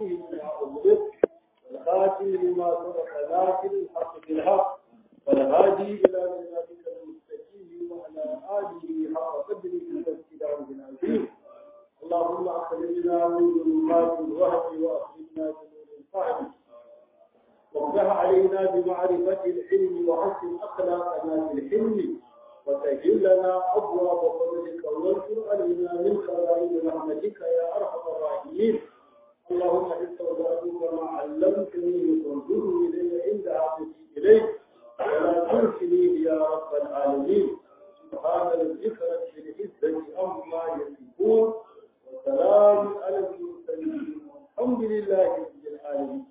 لما أغلق والخاتم لما سبق لكن الحق بالحق والهادي إلى صراطك المستقيم وعلى آله حق قدره واستدامه العظيم اللهم أخرجنا من ظلمات الوهم وأخرجنا بنور الفهم وافتح علينا بمعرفة العلم وحسن أخلاقنا في الحلم وسهل لنا أبواب فضلك وانشر علينا من خزائن رحمتك يا أرحم الراحمين اللهم استودعتك ما علمتني فانظرني إلي عند عهدي إليك ولا تنسني يا رب العالمين سبحان ربك رب العزة عما يصفون وسلام على المرسلين والحمد لله رب العالمين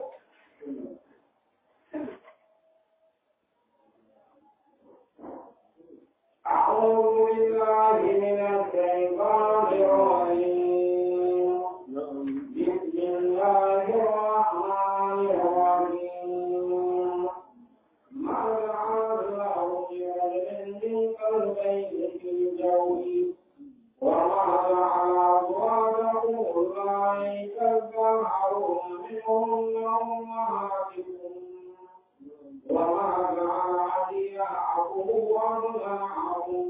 أعوذ بالله من الشيطان الرجيم بسم الله الرحمن الرحيم ما جعل الله لرجل من قلبين في جوفه وما جعل أزواجكم اللائي تظاهرون منهن أمهاتكم وما جعل أدعياءكم وأبناءكم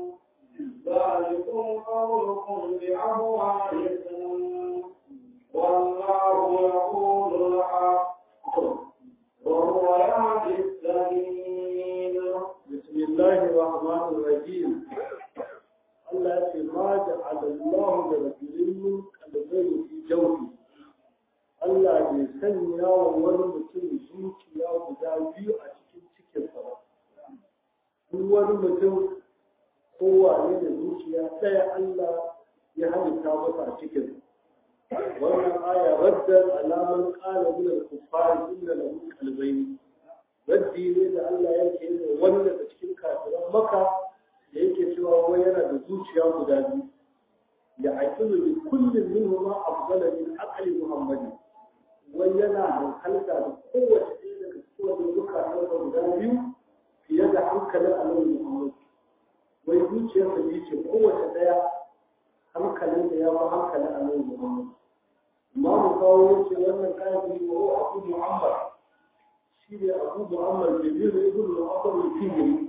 ذلكم قولكم بأموالكم والله يقول الحق وهو يهدي السبيل بسم الله الرحمن الرحيم Allah ce ma da alallahu da rajulin kalbai fi jawfi Allah bai sanya wa wani mutum zuciya guda biyu a cikin cikinsa ba duk wani mutum kowane da zuciya ɗaya Allah ya halitta masa a cikin wannan aya raddar alaman qala min al-kuffar inna lahu qalbayn raddi ne da Allah yake yi wanda da cikin kafiran maka da yake cewa wai yana da zuciya guda biyu ya aqilu bi kullin minhuma afdala min aqli muhammadin wai yana hankalta da kowace ɗaya daga kowace zukatan da guda biyu fiye da hankalin annabi muhammad wai zuciyarsa biyu ce kowace ɗaya hankalin da ya fi hankalin annabi muhammad imamu kawo yace wannan kafiri wa abu muhammad shi ne abu muhammad jabir ibn al-asr al-fihri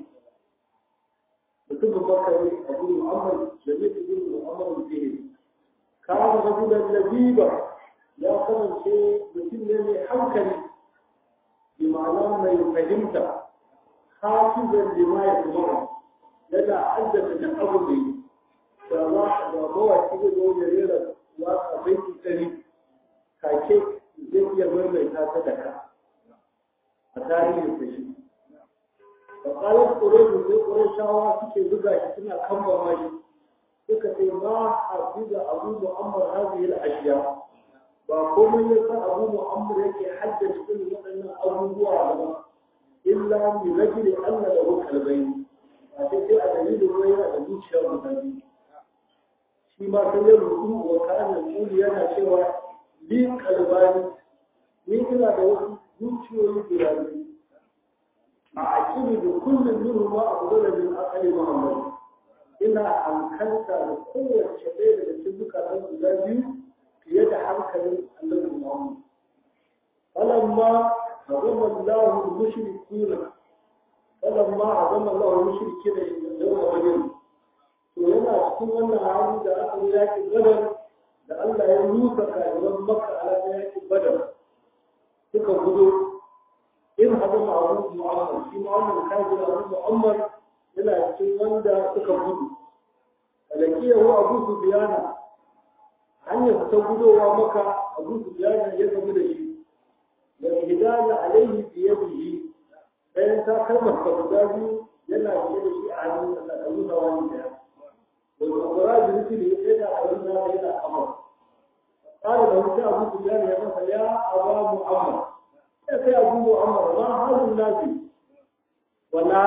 mutum bakari abu muhammad jabir ibn al-asr al-fihri kana rajulan labiba ya kasance mutum ne mai hankali bi ma'ana mai fahimta hafizan lima ya kuma yana addata da abu da yi da za a ga mawaki da zo ya rera waka baiti ɗari kake zai iya maimaita ta da ka a tarihin da shi da ƙalar ƙureshi sai ƙureshawa suke buga shi suna kamba mai suka ce ma hafiza abu mu'ammar hazihil ashiya ba komai ya sa abu mu'ammar yake haddace irin waɗannan abubuwa ba illa mi rajuli Allah da kalbai a sai sai a dalilin ruwa yana da zuciya guda biyu shi ma sai ya rubu wa kana kuli yana cewa li kalbani ni ina da wasu zuciyoyi guda biyu a aqibi da kullum minhu ma afdala min aqli muhammad ina hankalta da kowace ɗaya daga cikin zukatan guda biyu fiye da hankalin annabi Muhammad. Falamma azama Allah mushrikuna falamma azama Allah mushrikina yawma badr to yana cikin wannan hali da aka yi yakin badar da Allah ya rusa kafiran Makka a ranar yakin badar suka gudu in hazama Abu Muhammad shi ma wannan kafir Abu Muhammad yana cikin wanda suka gudu alakiyahu Abu Sufyana hanyar ta gudowa maka abu su ya gamu da shi da hidana alaihi biyadihi bayan ta kalmar ka guda biyu yana biye da shi a hannun sa da nuna wani daya wanda kura da nufi ne sai da abin da yana amur قال له يا أبو سفيان يا مثلا يا أبا محمد يا أبو محمد ما هذا الناس ولا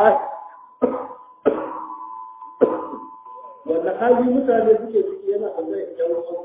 wanda hali mutane suke ciki yana da zai jawo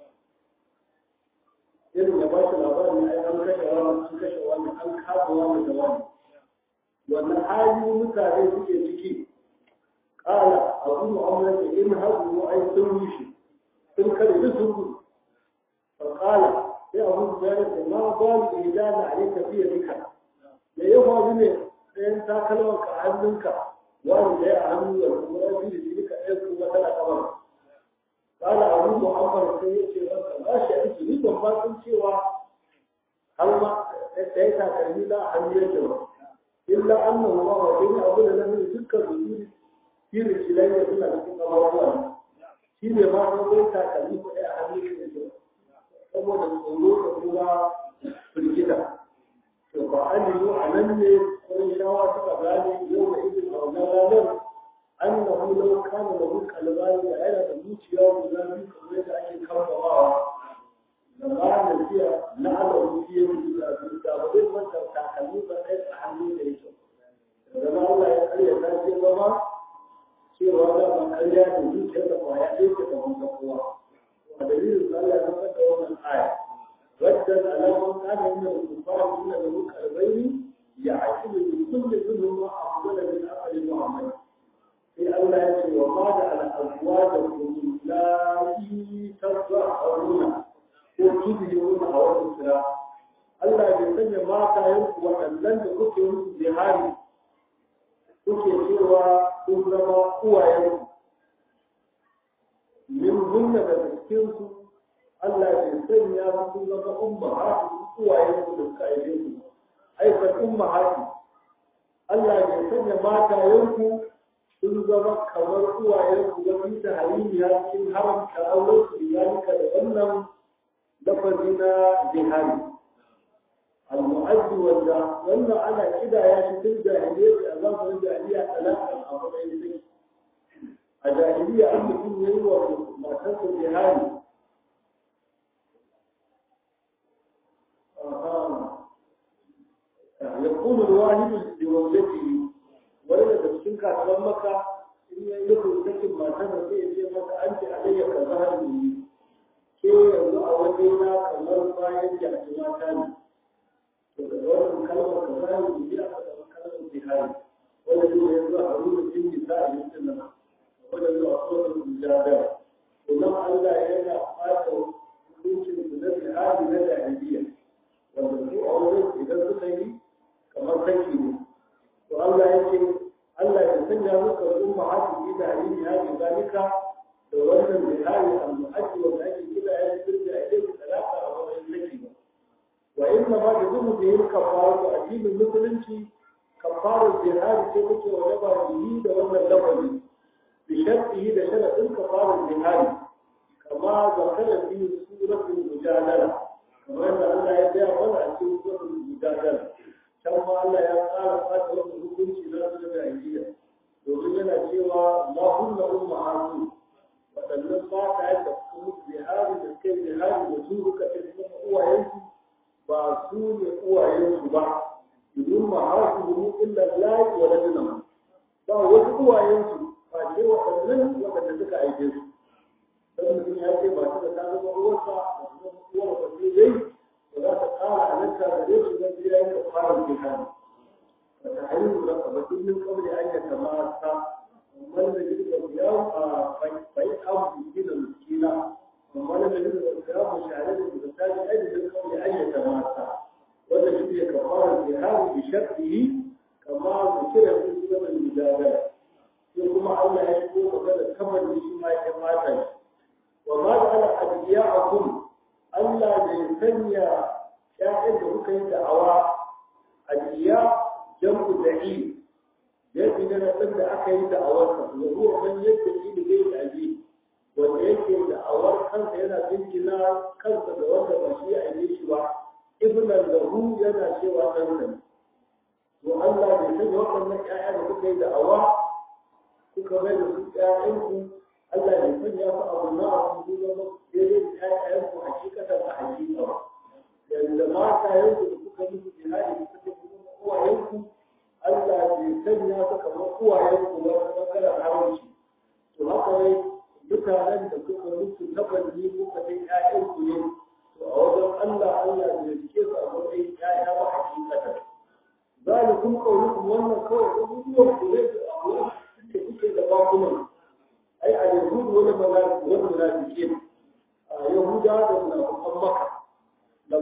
irin ya ba shi labarin ai an kashe wani an kashe wani an kafa wani da wani wannan hali mutane suke ciki kala abu mu'amala in haɗu ai sun rushe sun kare duk sun gudu fa kala sai abu da ya ce ma ba mu idana alayka fi yadika da ya faru ne ɗayan takalman ka hannunka wani da ya hannu da kuma ya fi da shi duka ɗaya kuma tana kamar kala abu muhammad sai ya ce ranka ba shi aiki ni ban ba sun cewa har ma ɗaya takalmi na hannu yake ba illa annahu ma wa jini abu da nan dukkan rujuri fi rijilai da suna cikin kamarwa shi ne ma sun zai takalmi ko ɗaya hannu yake ba saboda tsoro da kuma firgita to ba an yi a nan ne wani shawa suka gane yau da izin a wannan ranar annahu law kana lahu qalbani da yana da zuciya guda biyu kamar yadda ake kammalawa da ba da jiya na ala fiye da su da ba zai manta takalmi ba ɗaya a hannun da yake da ma Allah ya karya ta ce zama cewa da ba karya da zuciya da kwaya ɗaya ke da wanda kowa a dalilin da Allah ya zama da wannan aya wadda alamun kana yin da kufara suna da muka albaini ya aiki da kullum minhum afdala min aqli muhammad sai Allah ya ce wa ma da al'azuwa da kuma lafi tabba a runa ko kibi runa a wani kira. Allah bai sanya mata yanku waɗannan da kuke musu jihari kuke cewa sun zama uwayenku. Min hunna da cikinsu Allah bai sanya sun zama umma hatu uwayenku da suka aibe su. Aikar umma hatu. Allah bai sanya mata yanku sun zama kamar uwayen ku ga da halimiya cikin haramta auren su zalika da wannan lafazi na jihari al-mu'addi wanda wannan ana kida ya shi tun jahiliya a zamanin jahiliya talaka a matsayin zai a jahiliya an mutum ya yi wa matarsa jihari يقول الواحد لوالدته wani daga cikin kasuwan maka in ya yi nufin sakin matan da sai ya ce maka an ce alayya ka zahar ne ke yanzu a waje na kamar bayan jaki mata ne to daga wannan kalmar ka zahar ne ya aka zama kalmar jihari wanda zai yanzu a ruwa jin nisa a yankin nan wanda zuwa tsohon mujadar to nan Allah yana fata hukuncin su na jihari na jahiliya wanda su a wajen idan suka yi kamar saki ne to Allah ya ce Allah ya sanya muka umma hatu ida alimi hadi zalika da wannan bihari al-mu'addi wa ake kira ya sirri a cikin talaka a wannan laki ba wa inna ma da zumu da yin kafaru a cikin musulunci kafaru bihari ce take wajaba bihi da wannan lafazi bi shartihi da sharadin kafaru bihari kama zakara fi suratul mujadala kamar da Allah ya gaya mana a cikin suratul mujadala can ma Allah ya tsara fata wannan hukunci na su da ajiya domin yana cewa ma hunna umma hasu waɗannan mata yadda suka mutu bihari da suka yi bihari da su suka ce kuma uwayensu ba su ne uwayensu ba domin ma hasu domin illa lafi wa ladina ba wasu uwayensu ba ce waɗannan waɗanda suka aike su don mutum ya ce ba su da ta zama uwarsa ba su zama uwar ba sai dai ولا تقال عليك ليش الذي لا يقال الجهاد فتحرير رقبة من قبل أن يتماسى ومن يجد الصيام فيأم مسكين المسكينة ومن يجد الصيام شعرين المساج أجل من قبل أن يتماسى ولا يجد كفار الجهاد بشرطه كما ذكر في سورة المجادلة يقوم الله يقول وقال كمل بشما يتماسى وما جعل أدعياءكم Allah bai sanya ‘ya'yan da kuka yi da'awa a jiya jam'u da'i yadda na nasar da aka yi da'awarsa da ruwa man yadda shi da zai daji wanda yake da'awar kansa yana binkina kansa da wanda ba shi a yi shi ba ibnan lahu yana cewa ɗansa to Allah bai sanya waɗannan ‘ya'ya da kuka yi da'awa kuka mai da su ‘ya'yanku Allah bai sanya su abu na abu su zama daidai da ‘ya'yanku hakikatan a hakika ba. Yanda mata yanku da kuka musu jihadi da suka kuma uwayenku, Allah bai sanya su kamar uwayenku ba ta ɓangaren haramci. To haka ne mutanen da kuka musu tabanni kuka kai ‘ya'yanku ne, to a wajen Allah Allah bai rike su a matsayin ‘ya'ya ba hakikatan. Zalikum qaulukum wannan kawai abubuwan ku ne da abubuwan da kuke da bakunan. ai a yahudu wani wani munafiki yahuda da munafikan maka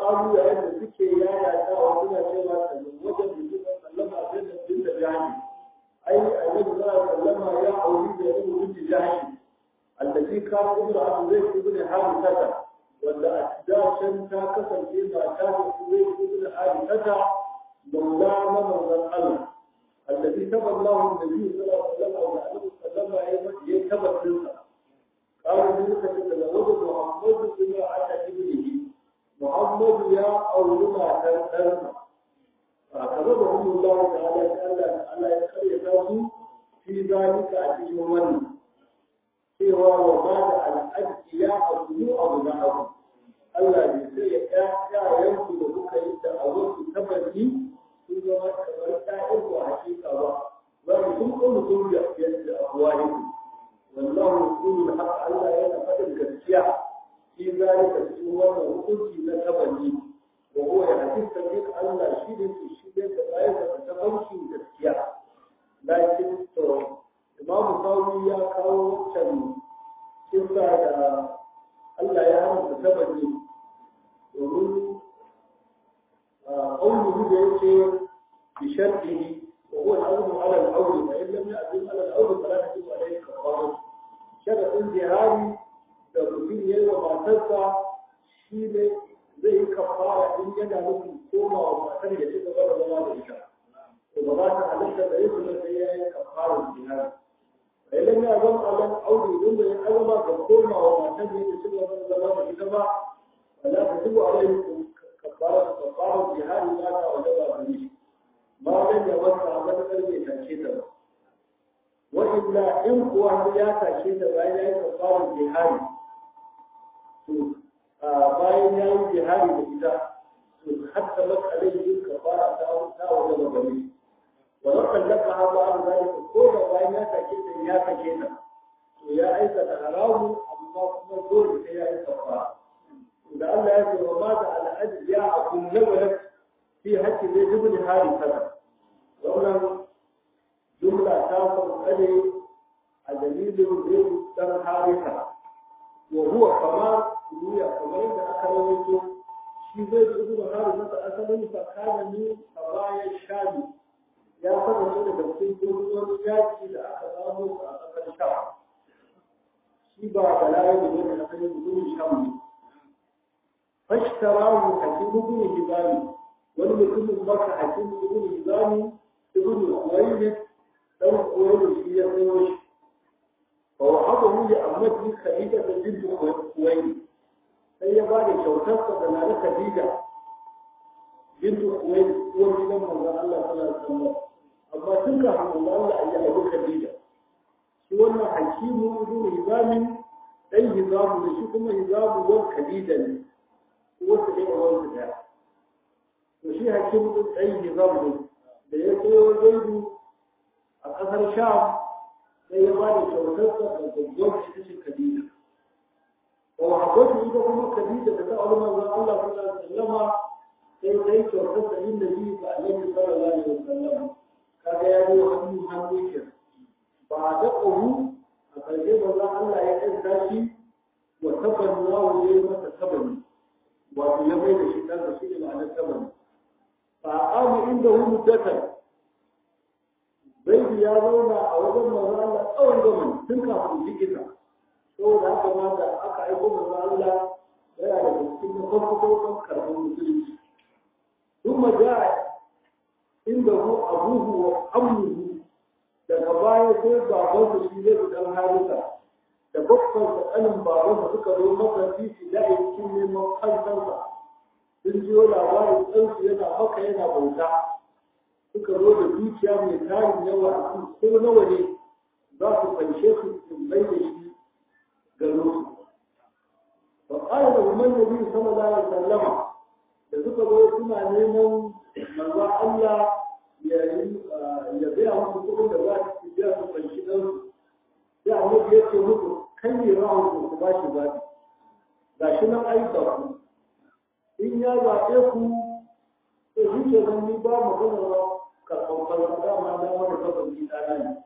ƙalu yayin da suke yaya ta wa suna cewa wajen mutum sallama sai da bin da jahili ai annabi sallallahu alaihi wasallam ya auri da yin mutum jahili allazi kana ibnu abu zai ibnu harithata wanda a dacen ta kasance ba ta da zai ibnu harithata maula na manzon Allah allazi taballahu annabi sallallahu alaihi wasallam wa annabi sallallahu alaihi wasallam ya tabbatar قال ذلك تتزوج محمد بما أتى ابنه محمد يا أولما تنسى فأخذهم الله تعالى تعالى على يخرج في ذلك أتجمل سوى وبعد الأدعياء أبنو أبناءهم Allah bai sai ya ƴaƴayenku da kuka yi da a wasu tabbaci sun zama kamar ƴaƴanku a hakika ba za mu sun kuma sun da yadda abuwa yake wallahu yaqulu al-haq Allah yana faɗin gaskiya fi zalika cikin wannan hukunci na tabani wa huwa yahdith sabil Allah shi ne ke shirye da bayan da tabbacin gaskiya lakin to Imam Sawi ya kawo wancan kisa da Allah ya haramta tabani domin قوله بيته بشرطه وهو الأول على الأول فإن لم يأذن على الأول فلا تجب عليه كفارة شرط انتهاري da mutum ya yi wa matarsa shi ne zai yi kafara in yana nufin koma wa matar ya ci gaba da zama da ita to ba za ta halitta da yin sai ya yi kafara jihari a idan ya zama alan aure don da ya azama ga koma wa matar ya ci gaba da zama da ita ba ba za ta zuwa alaihi kafara kafara jihari ba ta wajen ba da shi ma dan ya wasa a matakar bai tashe ta ba wa'illa in kuwa ya tashe ta bayan ya yi kafara jihari bayan ya yi jihari da ita to hatta maka alaihi kafara ta ta wajen gari wa rakan laka ha ba an zalika ko da bayan ya sake ta ya sake ta to ya aikata haramu amma kuma dole sai ya yi kafara da Allah ya ce wa ma da al'adi ya akun nabalat fi hakki zai dubu hari kaza wannan jumla ta sauƙale a dalilin zai dan harika وهو كمان دنيا كمان da aka rawaito shi zai da ibnu hari masa asalin fa kana ni bayan shami ya fara ne daga cikin gurbin yaki da aka samu a kasar sham shi ba bala'i da ne a cikin gurbin sham ne fashtarahu hakim ibn hibani wani mutumin baka hakim ibn hibani ibn uwayd dan uwayd shi ya sayo shi فوهبه لأمته خديجة بنت خويلد sai ya ba da kyautarsa da na Khadija bintu Kuwait uwar gidan manzon Allah sallallahu alaihi wasallam amma tun kafin manzon Allah ya aure Khadija shi wannan hakimu ibn Hizam dan Hizam da shi kuma Hizam uwar Khadija ne uwar ta ne uwar ta daya to shi hakimu dan Hizam ne da ya zo Zaidu a kasar Sham sai ya ba da kyautarsa da gaggawa ita ce Khadija. Wa habbatu ita kuma Khadija da ta aure manzon Allah sallallahu alaihi wasallam sai sai kyautarsa yin da biyu ga Annabi sallallahu alaihi wasallam. Kaga ya yi hannu hannu ke. Ba da ƙahu a ƙarshe manzon Allah ya kanta shi wa tabanna wa ya yi masa tabani. Wato ya bai da shi kansa shi ne ma'anar tabani. Fa aqama inda hu muddatan Zaidu ya zauna a wajen manzo Allah tsawon zaman tun kafin jikita. Saboda haka ma da aka aiko manzo Allah yana da cikin na farko farkon karɓar musulunci. Sun maja inda hu abuhu wa amnuhu daga baya sai babansa shi zai fi ɗan harisa da babban da ƙanin babansa suka zo masa titi da ya cikin neman kansansa. Sun jiyo labarin ɗansu yana maka yana bauta. suka zo da dukiya mai tarin yawa a kan ko nawa ne za su fanshe su su mai da shi garo su. Ba ƙara da umar Nabi sallallahu alaihi wasallama da suka zo suna neman manzo Allah ya ya biya musu kuɗin da za su biya su fanshi ɗan su. Sai annabi ya ce musu kan ne ra'ayin ku ba shi zaɓi. Ga shi nan aika ku. In ya zaɓe ku to shi ke nan ni ba maganar ba karɓar kalmar dama na wani kafin ji ɗana ne.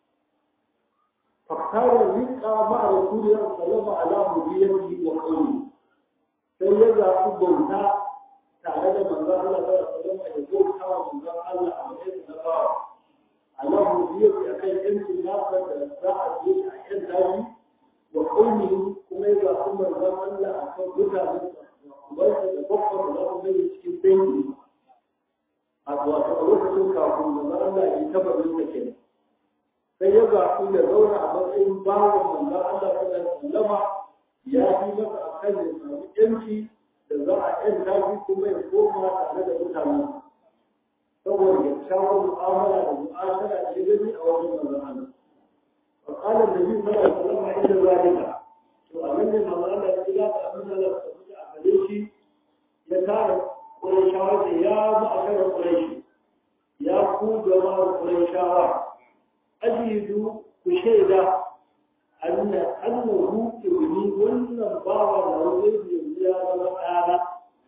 Faktarar riƙa ma'a Rasuliyar Salama ala Mujiyarki wa ƙauni sai ya zaɓi bauta tare da manzon Allah sallallahu alaihi wasallam ya zo kawo manzon Allah a matsayin na bawa Allah mu biyo ya kai yancin nasa da za a je a yan daji wa kauni kuma ya zaɓi manzon Allah a kan mutane ubansa da babban da za ku gani cikin dangi a wato a lokacin kafin manzon Allah ya tabbatar da kenan sai ya zaɓi ya zauna a matsayin bawan manzon Allah sallallahu alaihi wasallam ya fi masa a kan ya samu yanci da za a yan daji kuma ya koma tare da mutanen saboda kyakkyawar mu'amala da mu'ashara da ya gani a wajen manzon Allah فقال النبي صلى الله عليه وسلم عند ذلك وأمن المرأة التي لا تأمن لك عليه يكاد قريشاوة يا معشر قريش يا قود وما قريشاوة أجد كشيدة أن أنه ابني وأن بابا له يا رب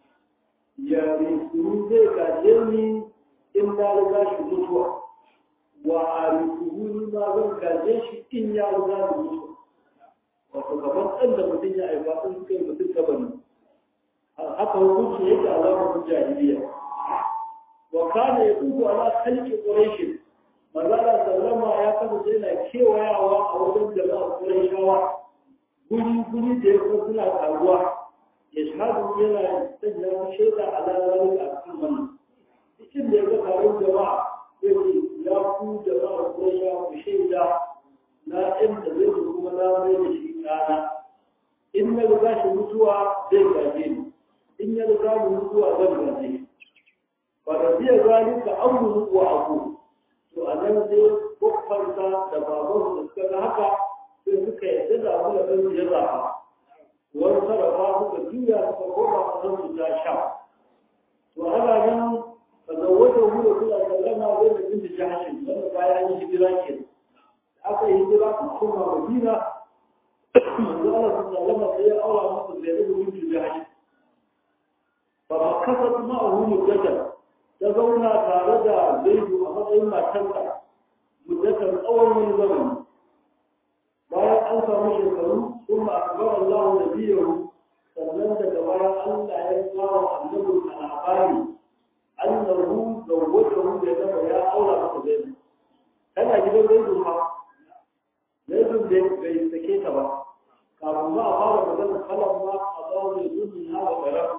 يرثني ذلك جني إلا لك شمسوه wa arifuhu ma zan gaje shi in ya riga da mutu wato gaban ɗan da mutum ya aifa sun kai mutum kabari haka hukunci yake a zamanin jahiliya wa kana ya tuku ala khalqi quraish manzala sallama ya kasance yana kewayawa a wajen jama'a qurayshawa guri guri da ya kuma suna karuwa ya shahadu yana sanya shaida ala zalika a cikin wannan cikin da ya ga taron jama'a yake ya ku da za a koya ku shaida na inda zai zo kuma na mai da shi kana in na riga shi mutuwa zai gaje ni in ya riga mu mutuwa zan gaje ni ba da biya zalika amru wa abu to a nan sai kokfarsa da baban da suka ga haka sai suka yadda da abu da kan ya zafa wani sarrafa suka juya suka koma a zan su ta sha to ana nan فزوجه رسول الله صلى الله عليه وسلم بنت جحش لما بايع عن هجرة كده aka yi hijira kuma madina manzo Allah sallallahu alaihi wasallam ya aura masa Zainab bint Jahsh fa makasat ma'ahu muddatan ta zauna tare da Zaid a matsayin matarsa muddatan tsawon wani zamani bayan an samu shekaru kuma akbar Allah nabiyahu sannan daga bayan Allah ya kawo annabi labari annahu zawwajahu da zama ya aura masa Zaid kana gidan Zaid fa laifin da bai sake ta ba kafin ma a fara magana kalan ma a zawo da zunin na wa garam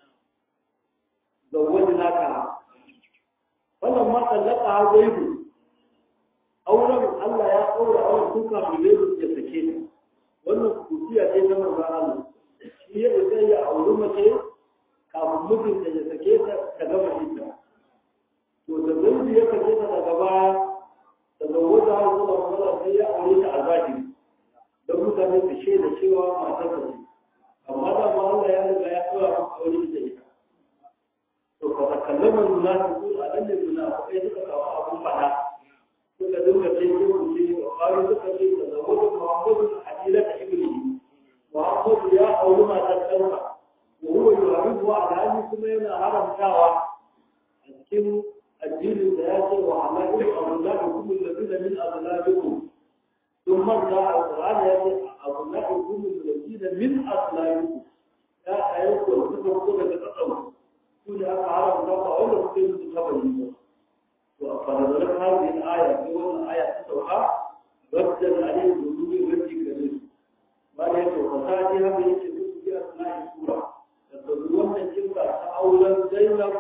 da wani naka wannan ma tsallaka har zaidu auren Allah ya ɗaura auren tun kafin zaidu ya sake ta wannan kusiya ce ta manzo Allah shi ya isa ya auri mace kafin mijinta ya sake ta ta gama ita to da zaidu ya sake ta daga baya tazawwaja har zuwa matsala sai ya aure ta a zahiri don mutane su shaida cewa matar ta ce amma da ma Allah ya riga ya tsora maka aure da ita to fa takallama munafiqu a dan da munafiqai suka kawo abun fada suka dinga sai ke ku ce wa qalu suka ce tazawwaja Muhammadu hadila ta ibni Muhammadu ya aure matar ɗansa wa huwa yuhibbu alhali kuma yana haramtawa a cikin الدين الذاتي وعمائل أولادكم الذين من أغلابكم ثم جاء القرآن يأتي أولادكم الذين من أغلابكم لا أيضا تفكر تتطور كل هذا عرب الله أولا ممكن تتبين فنظرت هذه الآية في أول آية تتوحى ردا عليه الظلوم التي كذلك ما يأتي وفسادها من يتبين في أثناء السورة تتبين أن تلك أولا زينب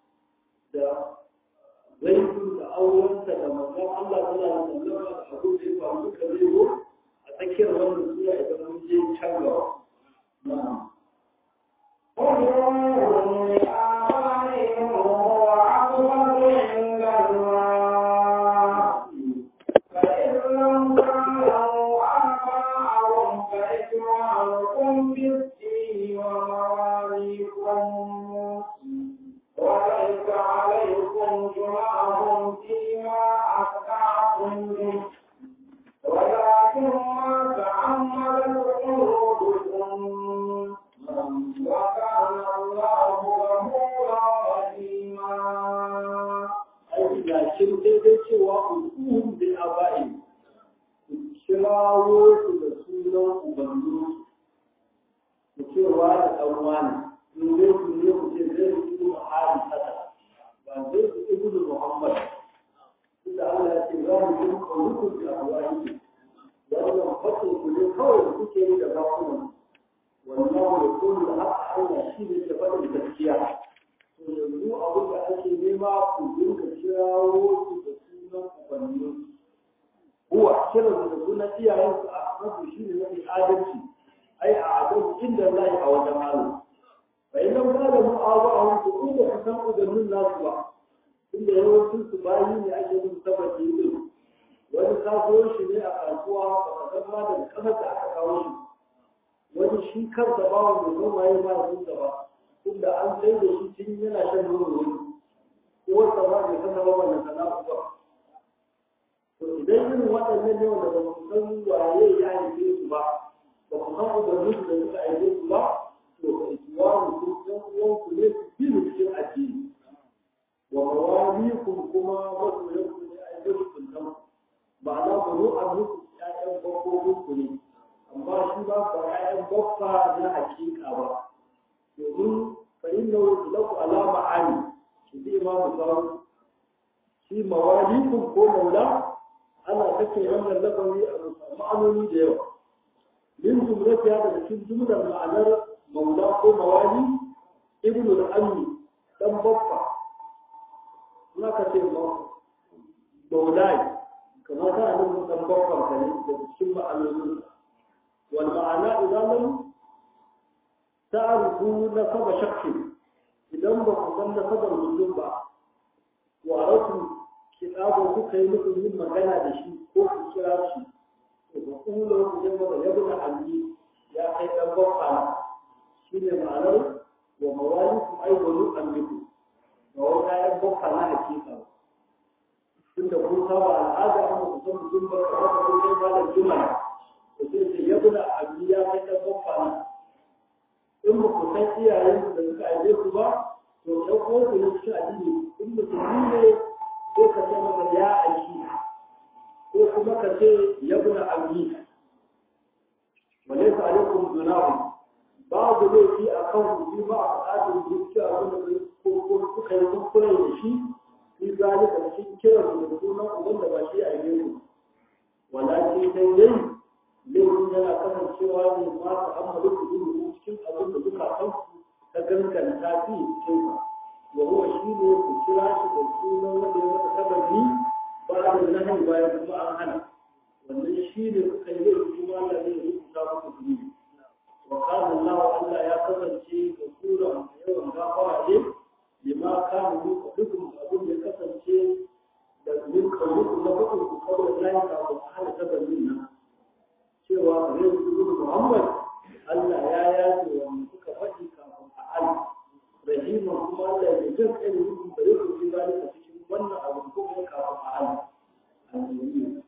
zaitun da aurensa da manzon Allah sallallahu alaihi wasallam da abu da ya faru duka zai zo a tsakiyar wannan sura idan mun je can gaba na'am وليس عليكم جناح فيما أخطأتم به ولكن ما تعمدت قلوبكم وكان الله غفورا رحيما ai ga shin daidai cewa ukuhum bil aba'i ku kirawo su da sunan ubangi ku cewa da dan wani in dai ku ne ku ce zai ku zalikum qawlukum bi afwahikum wannan fatin ku ne kawai da kuke yi da bakunan wallahu yaqulu al-haqq Allah shi ne ke faɗin gaskiya to yanzu abin da ake nema ku dinga kirawo su da sunan ubannin huwa kiran da sunan iyayensu a mafi shi ne mafi adalci ai a adalci inda Allah a wajen Allah bai nan ba da mu'awa a wasu in ba ku san ubannin nasu ba inda yawancin su bayi ne ake yin sababi din wani kasuwar shi ne a kasuwa ba ka san ma daga kasar da aka kawo shi wani shi kansa ba wanda zan waye ma ya ba tunda an sai da shi tun yana shan nono wani ko wata ba bai san ba wannan sana'a ba to idan irin waɗannan ne wanda ba ku san waye ya haife su ba ba ku san ubannin su da suka haife su ba to ka ikiwaru ku ɗan uwan ku ne su bi cikin addini wa mawalikum kuma masoyan ku ne a yi su kan ma'ana ku zo a muku ƴaƴan babbobin ku ne amma shi ba ba ƴaƴan babba na hakika ba domin fa inna laku ala ma'ani shi zai imamu sawu shi mawalikum ko maula ana kake wannan lafazi a ma'anoni da yawa min jumlatiya daga cikin jumlar ma'anar maula ko mawali ibnu al-ammi dan babba na ka ce maulai kamar ta nan dan babban ka ne da cikin ma'anonin wal ma'ana idan lam ta'rifu nasaba shakki idan ba ku san nasabar mutum ba wa rasu kitabo kuka yi nufin yin magana da shi ko ku kira shi to ba kula ku je ba ya buna alli ya kai dan babba shine ma'anar wa mawalikum ay wanu amliku ba wai kayan babba na hakika ba tunda kun saba al'ada an ku san mutum ba ka ba ko kai malam juma'a to sai sai ya buna alli ya kai dan babba na in ba ku san iyayen da suka aje ku ba to ɗan uwanku ne cikin addini in musulmi ne ko ka ce masa ya aiki ko kuma ka ce ya buna amni wale ka alaikum junahu babu laifi a kan ku ba a buƙatar zuciya abin da ko ko kuka yi kuskure da shi fi zalika cikin kiran da sunan uban da ba shi a yi ku walakin sai dai laifin yana kasancewa ne ma ta amma duk cikin abin da duka san ta ganganta fi cikin sa وهو شيء كتير عشان تكون وده متكبرني بعد النهي بعد ما أهنا wannan shi ne suka yi kuma Allah zai rubuta muku zunubi wa kana Allah Allah ya kasance da sura yawan gafara ne lima kana muku dukkan abin da kasance da min kauluku na fadin ku kawai Allah ya kawo hana tabbacin nan cewa ne su Muhammad Allah ya yace wa suka faɗi kafin a Allah rahima kuma Allah ya jin kai ne mutum da yake ji zalika cikin wannan abu ko kuma kafin a hali النبي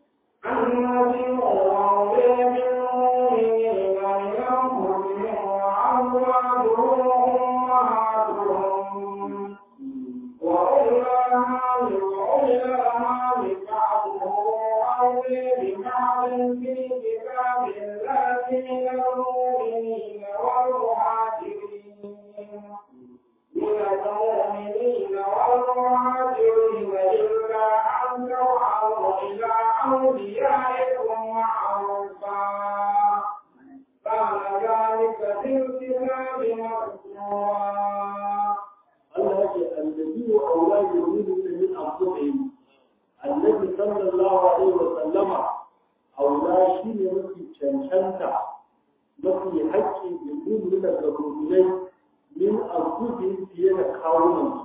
أولى بالمؤمنين من أنفسهم وأزواجهم أمهاتهم وأولى وأولى بعضهم أولى ببعض في كتاب الله من المؤمنين والمهاجرين من المؤمنين والمهاجرين إلا أن تفعلوا إلى أوليائكم معروفا كان ذلك في الكتاب مسطورا Allah ya ce annabi wa auladi yuridun min anfusihim annabi sallallahu alaihi wa sallama aula shi ne mafi cancanta mafi haƙƙi da yin daga rumunai min anfusihim fiye da kawunan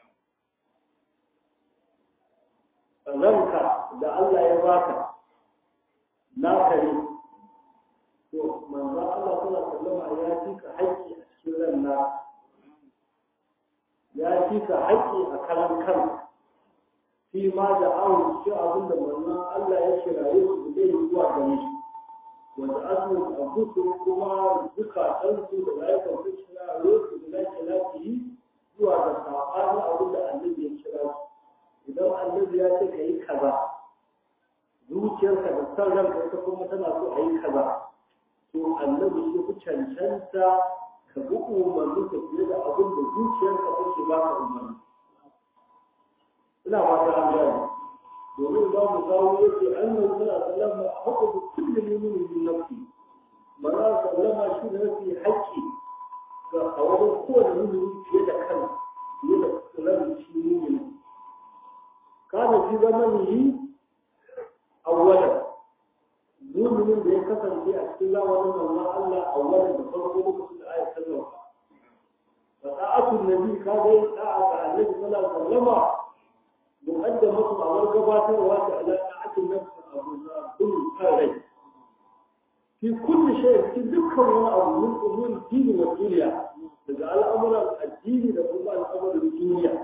ranka da Allah ya baka naka ne to manzo Allah sallallahu alaihi wa sallama ya fi ka haƙƙi a cikin ran naka ya fi ka haƙƙi a karan kan fi ma da awon shi abin da wannan Allah ya kiraye su zai zuwa gare shi wanda asu abusu kuma zukatansu da layukan su kiraye su da lafi lafi zuwa ga saɓanin abin da annabi ya kira su idan annabi ya ce ka yi kaza zuciyarka da san ranka ita kuma tana so a yi kaza to annabi shi ku cancanta ka bi umarni ka fiye da abin da zuciyarka take ba ka umarni ina fata an gane domin ba mu kawo yake annabi sallallahu alaihi wasallam haƙu bi kulli mu'minin min nafsi manzo sallama shi ne mafi haƙƙi ga a wajen kowane mu'mini fiye da kan fiye da kullum shi mu'mini kana fi zamanihi awwalan mu'minin da ya kasance a cikin zamanin manzon Allah awwalan da farko lokacin da ayat ta zauka fa ta'atu nabi ka ga da'a ga annabi sallallahu alaihi wasallam muqaddamatu a gabatarwa da alaƙa'atin nafsi abu na kullu kai fi kulli shay cikin dukkan wani abu min umuri dini wa duniya daga al'amuran addini da kuma al'amuran duniya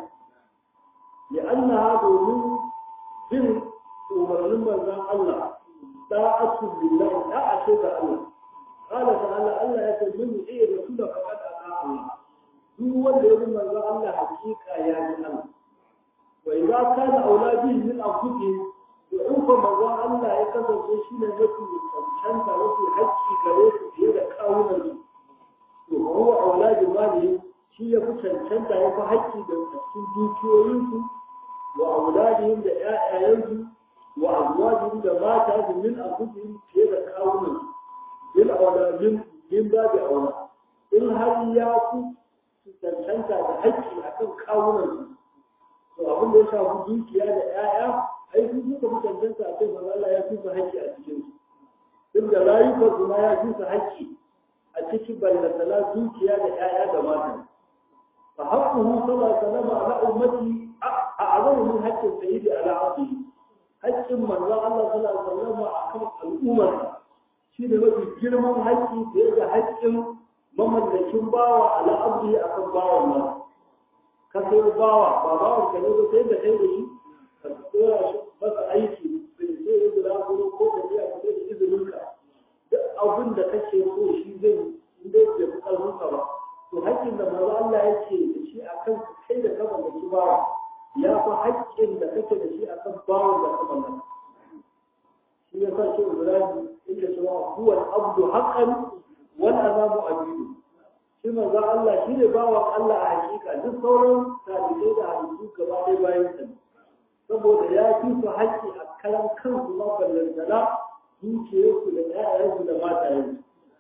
لأنها domin bin umarnin manzon Allah da'atu lillahi da'a ce ga Allah qala ta'ala Allah ya ce min iya rasula faqad ata Allah duk wanda ya bi manzon Allah hakika ya bi Allah wa idza kana auladi min anfusihim to in fa manzon Allah ya kasance shi ne mafi cancanta mafi haƙƙi gare su fiye da kawunan su to huwa auladi mali shi ya fi cancanta ya fi haƙƙi da cikin dukiyoyinsu wa auladihim da ƴaƴayensu wa azwajihim da mata min anfusihim fiye da kawunan su bil auladin min babu aula in har ya fi cancanta da haƙƙi akan kawunan su to abin da ya shafi dukiya da ƴaƴa ai su suka fi cancanta a kai manzo Allah ya fi su haƙƙi a cikin su duk da rayukan su ma ya fi su haƙƙi a cikin ballatala dukiya da ƴaƴa da mata fa haqquhu sallallahu alaihi wasallam ala ummati a'zamu min haqqin sayyidi ala abdi haƙƙin manzo Allah sallallahu alaihi wasallam akan al'ummar shi ne mafi girman haƙƙi fiye da haƙƙin mamallakin bawa ala abdi akan bawan nan ka sai bawa ba bawan ka ne ba sai da kai da shi ka tsora shi masa aiki bai sai ya guda ko ko ka biya ka da izinin ka duk abin da kake so shi zai in dai bai fi karfin ka ba to haƙƙin da manzo Allah yake da shi akan kai da ka mallaki bawa ya fi haƙƙin da kake da shi akan bawan da ka mallaka shi ya sa shi Ibrahim yake cewa huwa al-abdu haqqan wal azabu abidu shi manzo Allah shi ne bawan Allah a hakika duk sauran talibai da halittu gaba ɗaya bayan sa saboda ya fi su haƙƙi a karan kansu ma ballantana dukiyarsu da ƴaƴansu da matayensu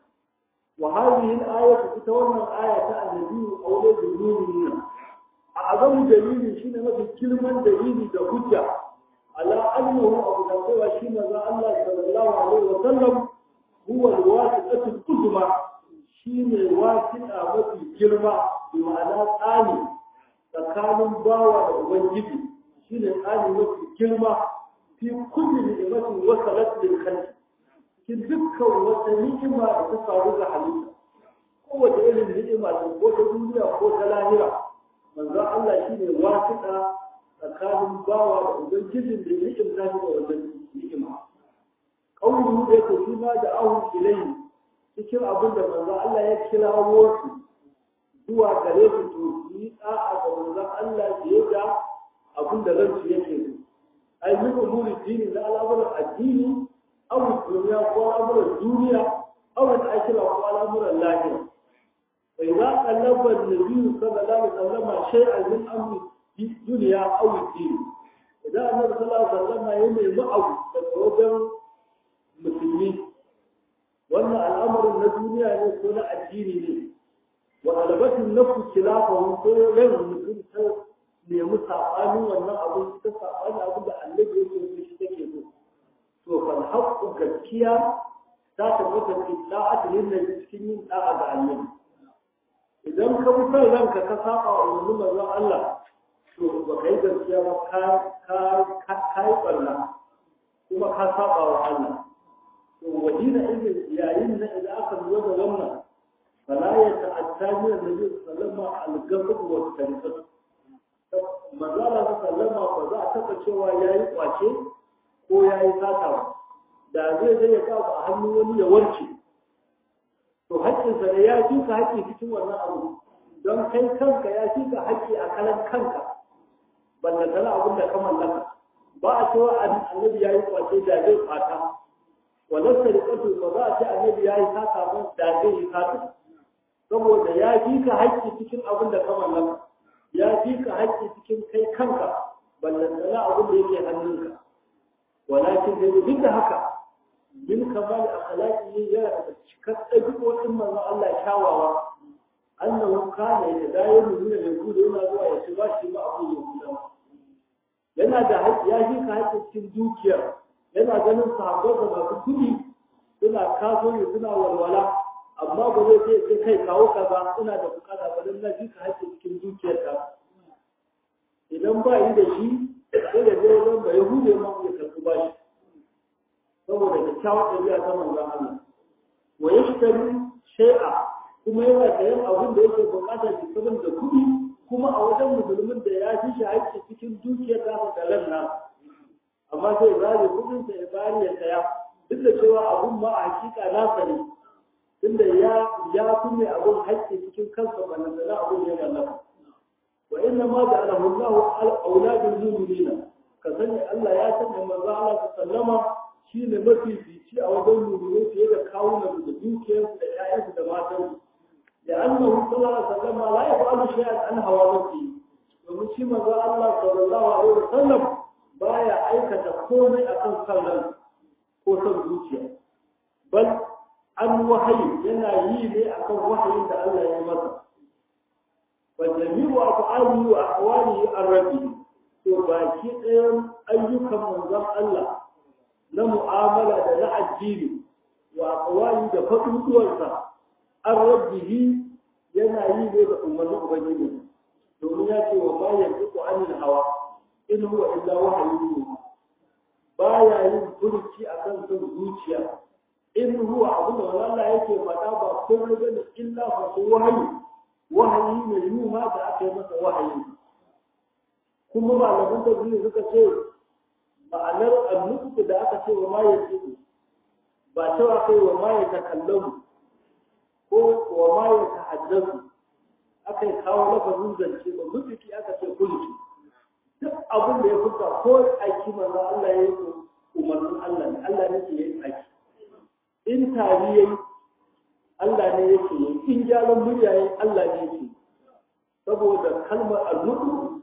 wa hadhihi al-ayatu ita wannan aya ta annabi aure da nuni a azamu dalili shine mafi girman dalili da hujja ala annahu abu da cewa shi manzo Allah sallallahu alaihi wa sallam huwa al-wasiqatu al-uzma shine wasiqa mafi girma bi ma'ana tsani tsakanin bawa da ubangiji shine tsani mafi girma fi kulli ni'matin wasalat lil khalq cikin dukkan wata ni'ima da ta faru ga halitta kowace irin ni'ima ce ko ta duniya ko ta lahira manzo Allah shine wasiqa tsakanin bawa da ubangijin da ya ni'imta shi da wannan ni'ima qawluhu da yake shi ma da ahu ilayhi cikin abin da manzo Allah ya kirawo su zuwa gare su to yi da'a ga manzo Allah da ya ga abin da ransu yake so ai min umuri dini na al'amuran addini aw duniya ko al'amuran duniya aw al'akhirah ko al'amuran lahira fa idza qallaba an-nabi sallallahu alaihi wasallam shay'an min amri duniya aw din idan annabi sallallahu alaihi wasallam ya nemi abu daga wajen musulmi wannan al'amarin na duniya ne ko na addini ne wa alabatin nafsu khilafahu ko ran mutum ta nemi sabanin wannan abun ta sabanin abin da annabi yake so shi take so to fal haqqu gaskiya ta tabbata fi da'ati lillahi cikin yin da'a ga annabi idan ka bi son ranka ka saba wa umarnin manzon Allah to ba kai gaskiya ba ka ka ka yi barna kuma ka saba wa Allah وحين إذن يعين إذا أخذ وجه لنا فلا يتعدى من النبي صلى الله عليه وسلم القبض والتنفس ما زال سلم فذا تفشوا يا يقاشي ko ya yi sata da zai zai ya kawo a hannun wani ya warke to haƙƙinsa ne ya fi ka haƙƙi cikin wannan abu don kai kanka ya fi ka haƙƙi a kalan kanka ballantana abin da ka mallaka ba a cewa annabi ya yi kwace da zai fata wannan sarƙatu ba za a ce annabi ya yi sata ba da zai yi sata saboda ya fi ka haƙƙi cikin abin da ka mallaka ya fi ka haƙƙi cikin kai kanka ballantana abin da yake hannunka walakin dai duk da haka min kamal akhlaqi yana da cikar ɗabi'o'in manzon Allah kyawawa annahu kana yadayyanu min al-yahud yana zuwa ya ci bashi ma abu yahudawa yana da haƙƙi ya shi ka haƙƙi cikin dukiyar yana ganin sahabbai da masu kuɗi suna kasuwanci suna walwala amma ba zai ce sai kai kawo kaza ina da bukata ba dan na shi ka haƙƙi cikin dukiyar ka idan ba yi da shi sai da zai zan ba yahude ma ya karɓi bashi saboda kyakkyawar ɗabi'a ta manzon Allah wa yashtari shay'a kuma yana sayan abin da yake bukata da sabon da kuɗi kuma a wajen musulmin da ya fi shi haƙƙi cikin dukiyar ta da ran nan amma sai zare kuɗin sa ya bari ya saya duk da cewa abun ma a hakika nasa ne tunda ya ya fi mai abun haƙƙi cikin kansa ba nan da abun ya mallaka wa inna ma ja'alahu Allahu al-awladul mu'minina ka sani Allah ya sanya manzo Allah sallama shine mafifici a wajen mu'minai fiye da kawunan da dukiyarsu da ƴaƴansu da matansu لأنه صلى الله عليه وسلم لا يفعل شيئا عن هوى نفسه ومن شيء ما الله صلى الله عليه وسلم بايا أيكة كوني أكن صلى كوسن زوجيا بل عن وحي ينا يلي أكن وحي إن الله يمسى وجميع أفعاله وأحواله الربي وباكي أيام أيكم من ذم الله لمعاملة لا الدين وأقواله دفتن دولتا an rabbihi yana yi ne da umarnin ubangiji domin ya ce wa ma yanzu ku anil hawa in huwa illa wahayi baya yin furuci akan son zuciya in huwa abu da Allah yake faɗa ba komai bane illa fa su wahayi wahayi ne yuha da aka yi masa wahayi kuma malaman tafsiri suka ce ma'anar annuku da aka ce wa ma yanzu ba cewa kai wa ma ya takallamu ko wa ma ya tahaddasu aka yi kawo lafazin zance ba mutuki aka ce kulki duk abin da ya fita ko aiki manzo Allah ya yi umarnin Allah ne Allah ne ke yin aiki in tari yayi Allah ne yake yi in gyaran murya yayi Allah ne yake saboda kalmar al-mutu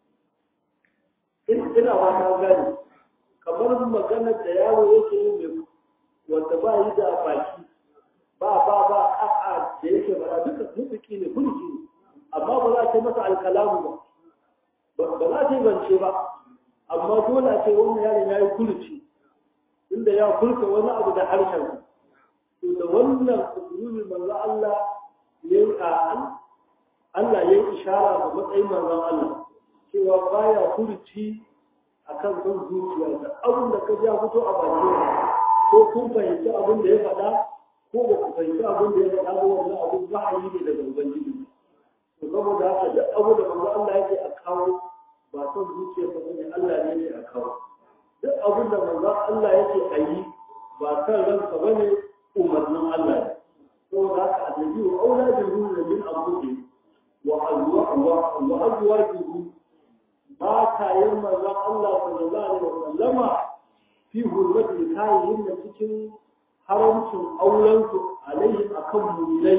in ina ba ta gani kamar maganar da yaro yake yi mai wanda ba yi da baki ba ba ba a'a da yake ba duka mutuki ne kulki ne amma ba za ta masa alkalamu ba ba za ta yi zance ba amma dole a ce wannan yaron ya yi kulci inda ya kulka wani abu da harshen to da wannan usulul manzo Allah ya yi a Allah ya yi ishara ga matsayin manzon Allah cewa baya kulci akan son zuciya da abin da ka ja fito a bakin ko kun fahimci abin da ya faɗa ko ba ku fahimci abin da ya faɗa ba wannan abin wahayi ne daga ubangiji to saboda haka duk abu da manzo Allah yake a kawo ba son zuciya ba ne Allah ne yake a kawo duk abin da manzo Allah yake a yi ba san ranka bane umarnin Allah ne saboda haka annabi wa auladin ruhu min abuhi wa azwa wa azwajuhu ba ta yin manzo Allah sallallahu alaihi wasallama fi hurmati kayin da cikin haramcin aurensu alaihim akan mulai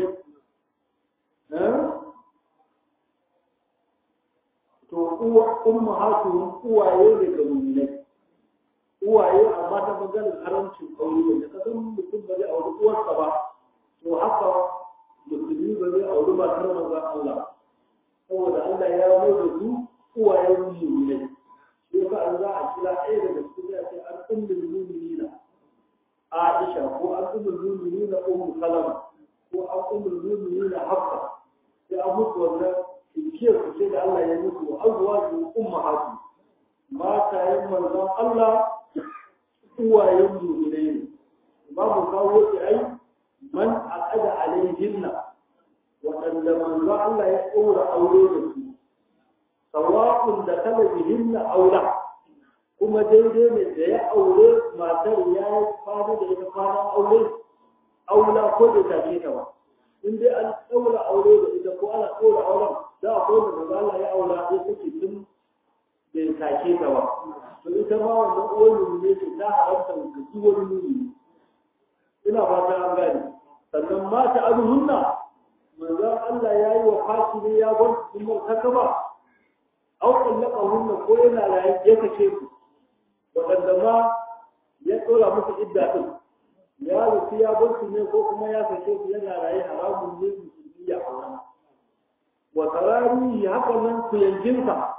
to uwa umma hatu uwaye ne ga mulai uwaye amma ta maganar haramcin aure da ka san mutum ba zai auri uwarsa ba to haka musulmi ba zai auri matar manzon Allah saboda Allah ya mai da su uwayen mulai shi yasa an za a kira ɗaya daga cikin ya ce an ummul mu'minina Aisha ko an ummul mu'minina Ummu Salama ko an ummul mu'minina Hafsa sai an mutu wannan kiyar su ce da Allah ya mutu wa azwaju ummahatu mata yin manzon Allah uwayen mu'minai ne babu kawo ki ai man aqada alaihinna waɗanda manzon Allah ya ɗora aure da su sawa'un da kala bihinna aula kuma daidai ne da ya aure matar ya yi kwana da ita kwanan aure aula ko da take ta ba in dai an ɗaura aure da ita ko ana ɗaura auren za a ko da maza Allah ya aura ya take tun bai take ta ba to ita ma wannan uwar ne ce ta haramta da duk wani nuni ina fata an gane sannan mata azuhunna manzon Allah ya yi wa fashi ne ya bar su sun martaka ba au kallaka hunna ko yana raye ya kace ku waɗanda ma ya tsora musu idda din ya rufi ya bar su ne ko kuma ya sake su yana raye haramun ne musulmi ya aura wa tarari haka nan ku yankinsa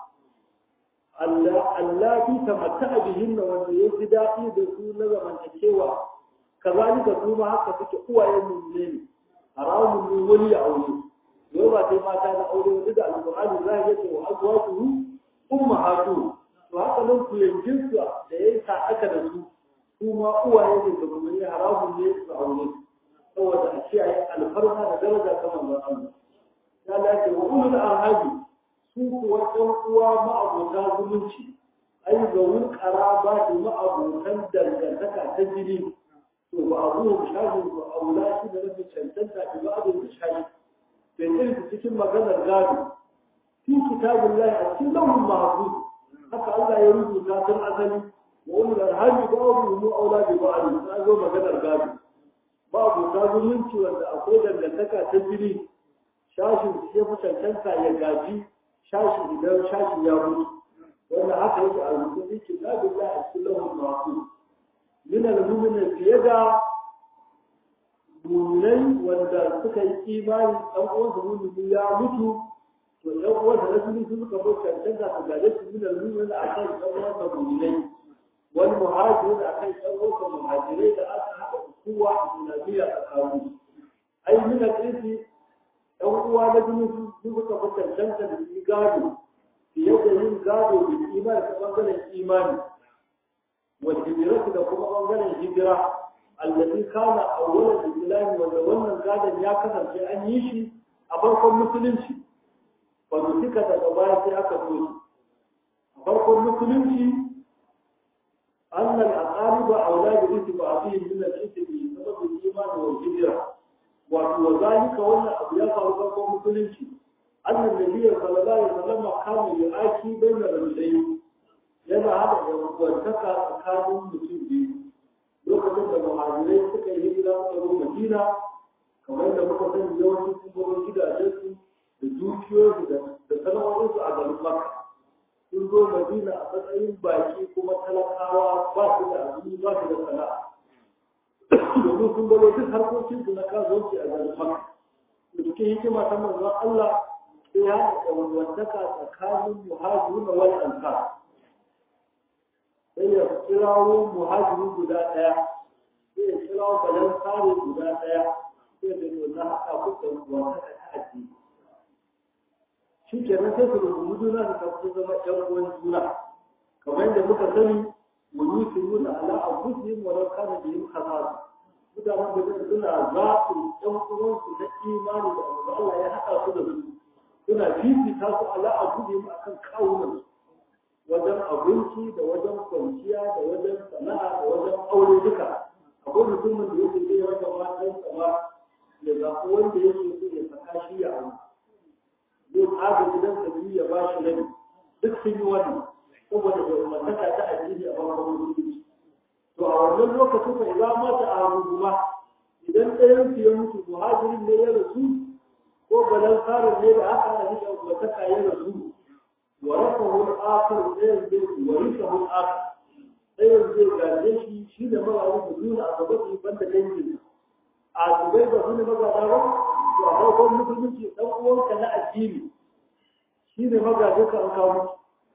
Allah fi tamatta bihinna wanda ya ji daɗi da su na zamantakewa kazalika su ma haka suke uwayen mummune ne haramun ne wani ya aure yau ba sai mata na aure wani da alƙur'ani za ya ce wa azwajuhu ummahatu to haka nan ku yankin su da ya sa aka da su su ma uwaye ne da mummune haramun ne su aure saboda a kiyaye alfarma da daraja ta manzon Allah ya lace wa ulul arhaji su kuwa ɗan uwa ma'abota zumunci ai ga wun ƙaraba da ma'abotan dangantaka ta jini to ba a zuwa shafin ba a wula shi da rafi cancanta da ba a da shafi bai irin cikin maganar gado fi kitabun lahi a cikin launin mahafuz haka Allah ya rubuta tun asali wa wani arhami ba a mu aula da ba a da zo maganar gado ba abota zumunci wanda akwai dangantaka ta jini shashin ya fi cancanta ya gaji shashi idan shashi ya mutu wanda haka yake a rubutun kitabun lahi a cikin launin mahafuz min al-mu'minin fiye da mu'minai wanda suka yi imani dan uwan su mu'mini ya mutu to dan uwan da rasuli su suka bar cancanta su gare su min al-mu'minin akan dan uwan su mu'minai wal muhajirin akan dan uwan su muhajirai da aka haɗa kowa a nabiya tsakanin ai min al-isi dan uwa na jini su suka bar cancanta da su gado fiye da yin gado da imani ta bangaren imani والهجرة da kuma bangaren hijira allazi kana awwalan islam wanda wannan gadan ya kasance an yi shi a farkon musulunci fa duka daga baya sai aka so shi a farkon musulunci أن الأقارب أولاد اتباعهم من الإثم بسبب الإيمان والهجرة وذلك وأن أبيات أرضكم مسلمين أن النبي صلى الله عليه وسلم كان يؤاكي بين الرجلين yana haɗa yankuwantaka tsakanin mutum biyu lokacin da muhajirai suka yi hijira suka zo madina kamar da muka sani yawanci sun zo gidajensu da dukiyoyinsu da sana'o'insu a garin makka sun zo madina a matsayin baki kuma talakawa ba su da abin ba su da sana'a domin sun balo duk harkokinsu na kasuwanci a garin makka da cikin hikima ta manzon Allah sai ya haɗa yankuwantaka tsakanin muhajiruna wal ansar sai ya kirawo muhajiri guda ɗaya sai ya kirawo balan sare guda ɗaya sai da to na haɗa ku da wata ta addini shi kenan sai su rubutu juna su tafi zama ƴan uwan juna kamar yadda muka sani wani su nuna ala a kusi mu ran kana da yin kasasa mutanen da suna zaɓin ƴan uwansu na imani da Allah ya haɗa su da su suna fifita su ala a kusi mu akan kawunan su wajen abinci da wajen kwanciya da wajen sana'a da wajen aure duka akwai mutumin da yake zai rage matan sama ya zaɓi wanda yake so ya saka shi ya aure zai tsaga gidan sa biyu ya ba shi rabi duk sun yi wannan saboda da umartaka ta addini a farkon musulunci to a wannan lokacin fa idan mata a rubuma idan ɗayan su ya mutu muhajirin ne ya rasu ko balansarin ne da aka ana shi umartaka ya rasu ورثه الآخر سيد ورثه الآخر سيد زي قال شيء شيء ده ما هو بدون أصابته بند دنجل أصابته بدون ما قال وهو هو مثل من شيء لو هو كان أجيب شيء ده ما قال لك أنكم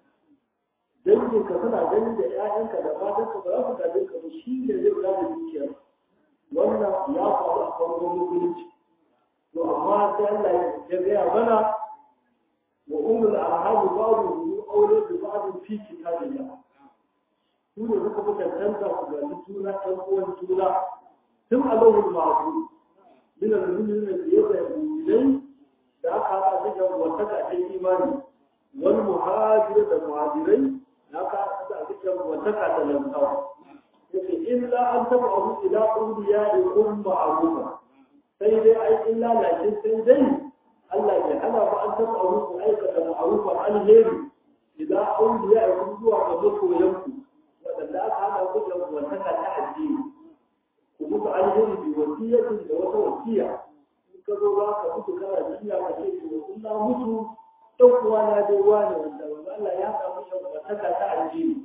dangin ka suna ganin da ƴaƴanka da matanka ba za su gaje ka ba shi ne zai kula da dukiyar wannan ya faru a farkon musulunci to amma sai Allah ya gaya mana وأولو الأرحام بعضهم أولى ببعض في كتاب الله su ne suka fi cancanta su gani juna ɗan uwan juna tun a lauhul ma'azu min al-mu'minin da ya da mu'minai da aka haɗa da wata ka ta imani wal muhajir da muhajirai da aka haɗa da wata ka ta lantawa yake illa an taba abu ila awliya da kun ma'rufa sai dai ai illa lakin sai dai Allah bai hana ba an taba abu ku aikata ma'rufa alheri idan awliya ya kun zuwa ga masoyanku waɗanda aka hana ku da wasaka ta addini ku mutu alheri bi wasiyatin da wata wasiya in ka zo za ka mutu kana jinya ka ce to in na mutu ɗan uwa na dai wani wanda wanda Allah ya samu shi wasaka ta addini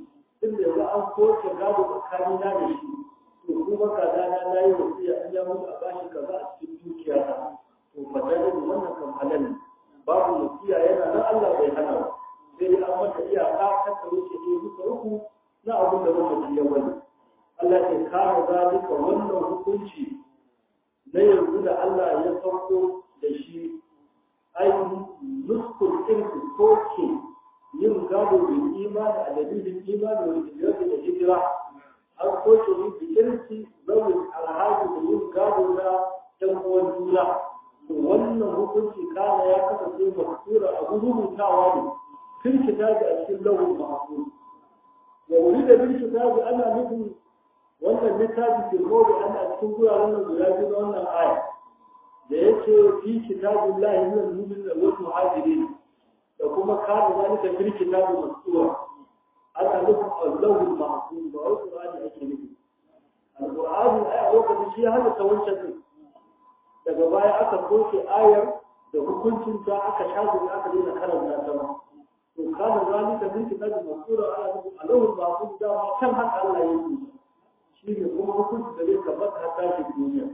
tun da yanzu an soke gado tsakani na da shi to kuma kaza na na yi wasiya an ya mutu a bashi kaza a cikin dukiya ta to fadar wannan kan halal ne babu wasiya yana nan Allah bai hana ba sai dai an mata iyaka ta ta wuce ne duka uku na abin da mamaci ya wani Allah ke kare zalika wannan hukunci na yanzu da Allah ya sauko da shi ai nuskul irki soke yin gado da imani a dalilin imani wa hijirati da hijira an soke yin bikirci zawin alhaji da yin gado na ɗan uwan juna to wannan hukunci kana ya kasance masura abu rubutawa ne fil kitabi a cikin lawul mahfuz wa urida bil kitabi ana nufin wannan littafi filmodi ana cikin guraren nan guda biyu na wannan aya da yake fi kitabin lahi min al-mu'min wal muhajirin da kuma kana zalika fil kitabi masura ana nufin Allahu al-mahfuz ba wai Qur'ani ake nufi al-Qur'ani ai a lokacin shi hada ta wancan din daga baya aka soke ayar da hukuncin ta aka shafe aka daina karanta ta to kana zalika fil kitabi masura ana nufin Allahu al-mahfuz da ma kan haka Allah ya yi shi ne kuma hukunci da zai tabbata a tashin duniya.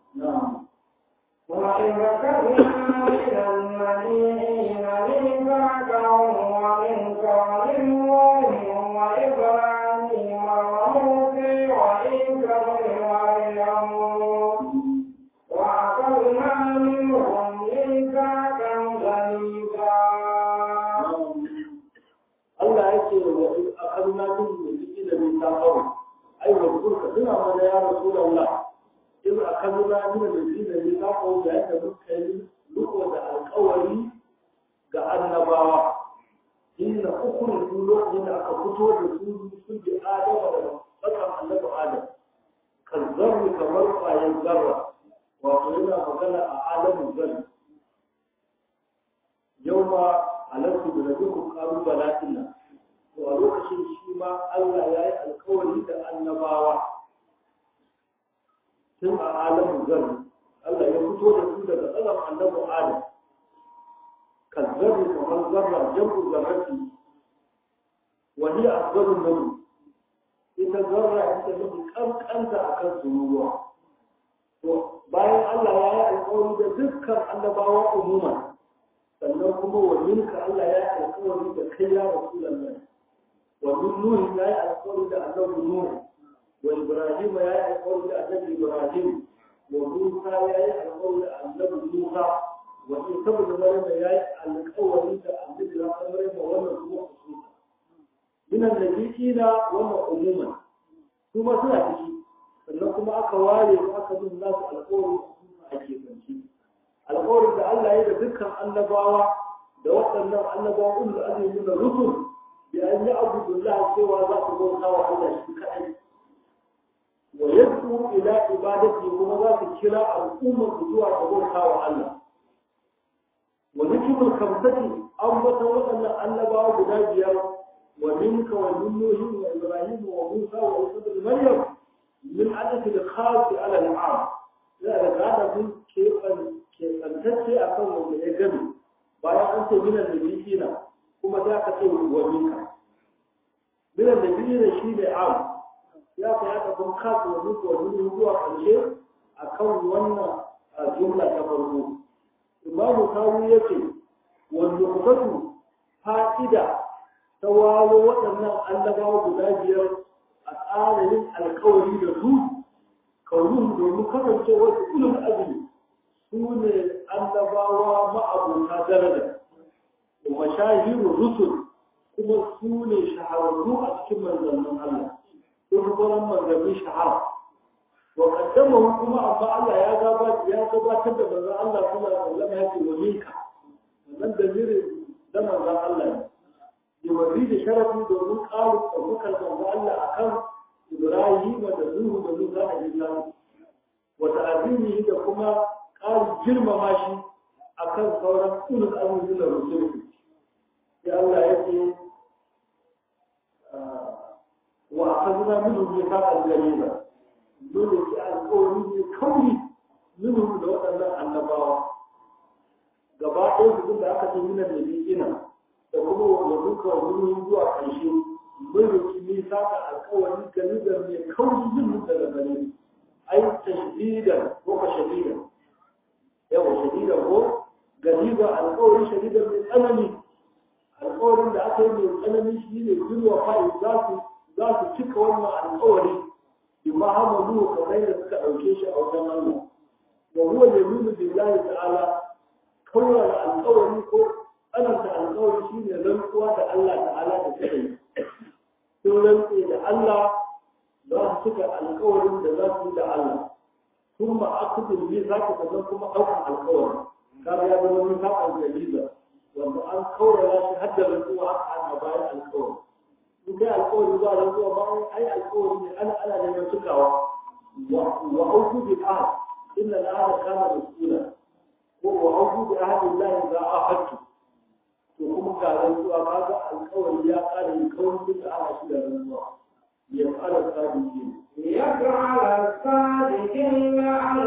وإذ كنا من المدينين ميثاقهم ومنك ومن نوح وإبراهيم وموسى وعيسى بن مريم وأخذنا منهم ميثاقا غليظا Allah yake wa akalna min mulki da mai taqawa ai wa kurka tuna mana ya rasulullah in akalna min mulki da mai taqawa da yadda muka yi luko da alƙawari ga annabawa inna ukun lokacin da aka fito da su sun bi adama da tsakan annabi adam kan zarri kamar kwayan zarra wato yana magana a alamin zarri yau ma halartu da dukkan kalubalatin nan to a lokacin shi ma Allah ya yi alkawari da annabawa tun a alamin zarri Allah ya fito da su daga tsaron annabi Adam كالذر كما الذرة جنب الذرة وهي أفضل النبي إذا ذرة أنت نبي كم أنت أكل ذنوبها bayan Allah ya yi alkawari da dukkan annabawa umuma sannan kuma wa minka Allah ya yi alkawari da kai ya Rasulullah wa min Nuh ya yi alkawari da annabi Nuh wa Ibrahim ya yi alkawari da annabi Ibrahim wa Musa ya yi alkawari da annabi Musa wani saboda marima ya yi alkawari da annabi ya san marima wannan kuma kusurta minan da na wannan umuman su ma suna ciki sannan kuma aka ware su aka bin nasu alkawari a kefanci alkawarin da Allah ya da dukkan annabawa da waɗannan annabawa ulul azmi da rusul bi an yi abudullah cewa za su bauta wa Allah shi kaɗai wa yad'u ila ibadati kuma za su kira al'ummar zuwa ga bauta wa Allah وذكر الخمسة أنبت وأن النبا بداجيا ومنك ومن نوح وإبراهيم وموسى وعيسى بن مريم من عدد الخاص على العام لا هذا من كيف كيف أن تسي أكون من الجن بايا أنت من النبيين كما ذاك تقول ومنك من النبيين شيء عام يا كيا تكون خاص ومنك ومن هو الشيء أكون وانا جملة كفرمو imamu kawu ya ce wanda kubatu fa'ida ta wawo waɗannan annabawa guda biyar a tsarin alkawari da su kaunin domin kasance wasu ilin azumi su ne annabawa ma'abota daraja da mashahiru rusul kuma su ne shahararru a cikin manzannin Allah sun sauran manzannin shahara وقدمه كما أما الله يا غابات يا غابات تبدا من الله صلى الله عليه وسلم يأتي ومنك ومن دمير دم الله يوريد شرفي دون قالوا أبوك المنزع الله أكم إبراهيم ودنوه ودنوه كان جلال وتعظيمه كما قال جرم ماشي أكم صورا كل الأمر من الرسول يا الله يأتي وأخذنا منه ميثاقا غليظا dole ki alƙawari ne kauri minhu da waɗannan annabawa gaba ɗaya su da aka ce mina da ina da kuma wa duka wa minhu zuwa ƙarshe mun roki nisa da alƙawari galizar mai kauri jin daga gare ai tashdidan ko ka shadidan yawa shadidan ko galiba alƙawari shadidan mai tsanani alƙawarin da aka yi mai tsanani shi ne zuwa fa'i za su za su cika wannan alƙawari bi mahamalu kamar da suka ɗauke shi a wajen Allah wa huwa yaminu billahi ta'ala kawai alƙawari ko tsananta alƙawari shine rantsuwa da Allah ta'ala da suka yi sun rantse da Allah za su cika alƙawarin da za su yi da Allah sun ba akudin ne za ka zama kuma ɗaukar alƙawari kaga ya zama min haƙan jaliza wanda an kaurara shi har da rantsuwa aka hana bayan alƙawari in kai alƙawari ba rantsuwa ba ai alƙawari ne ana ana neman cikawa wa auku bi ahad inna al-ahada kana mas'ula ko wa auku bi ahadillahi za a hakki to kuma ga rantsuwa kaga alƙawari ya ƙara yin kawai da ana shi da rantsuwa ya fara sadiki ليجعل الصادقين عن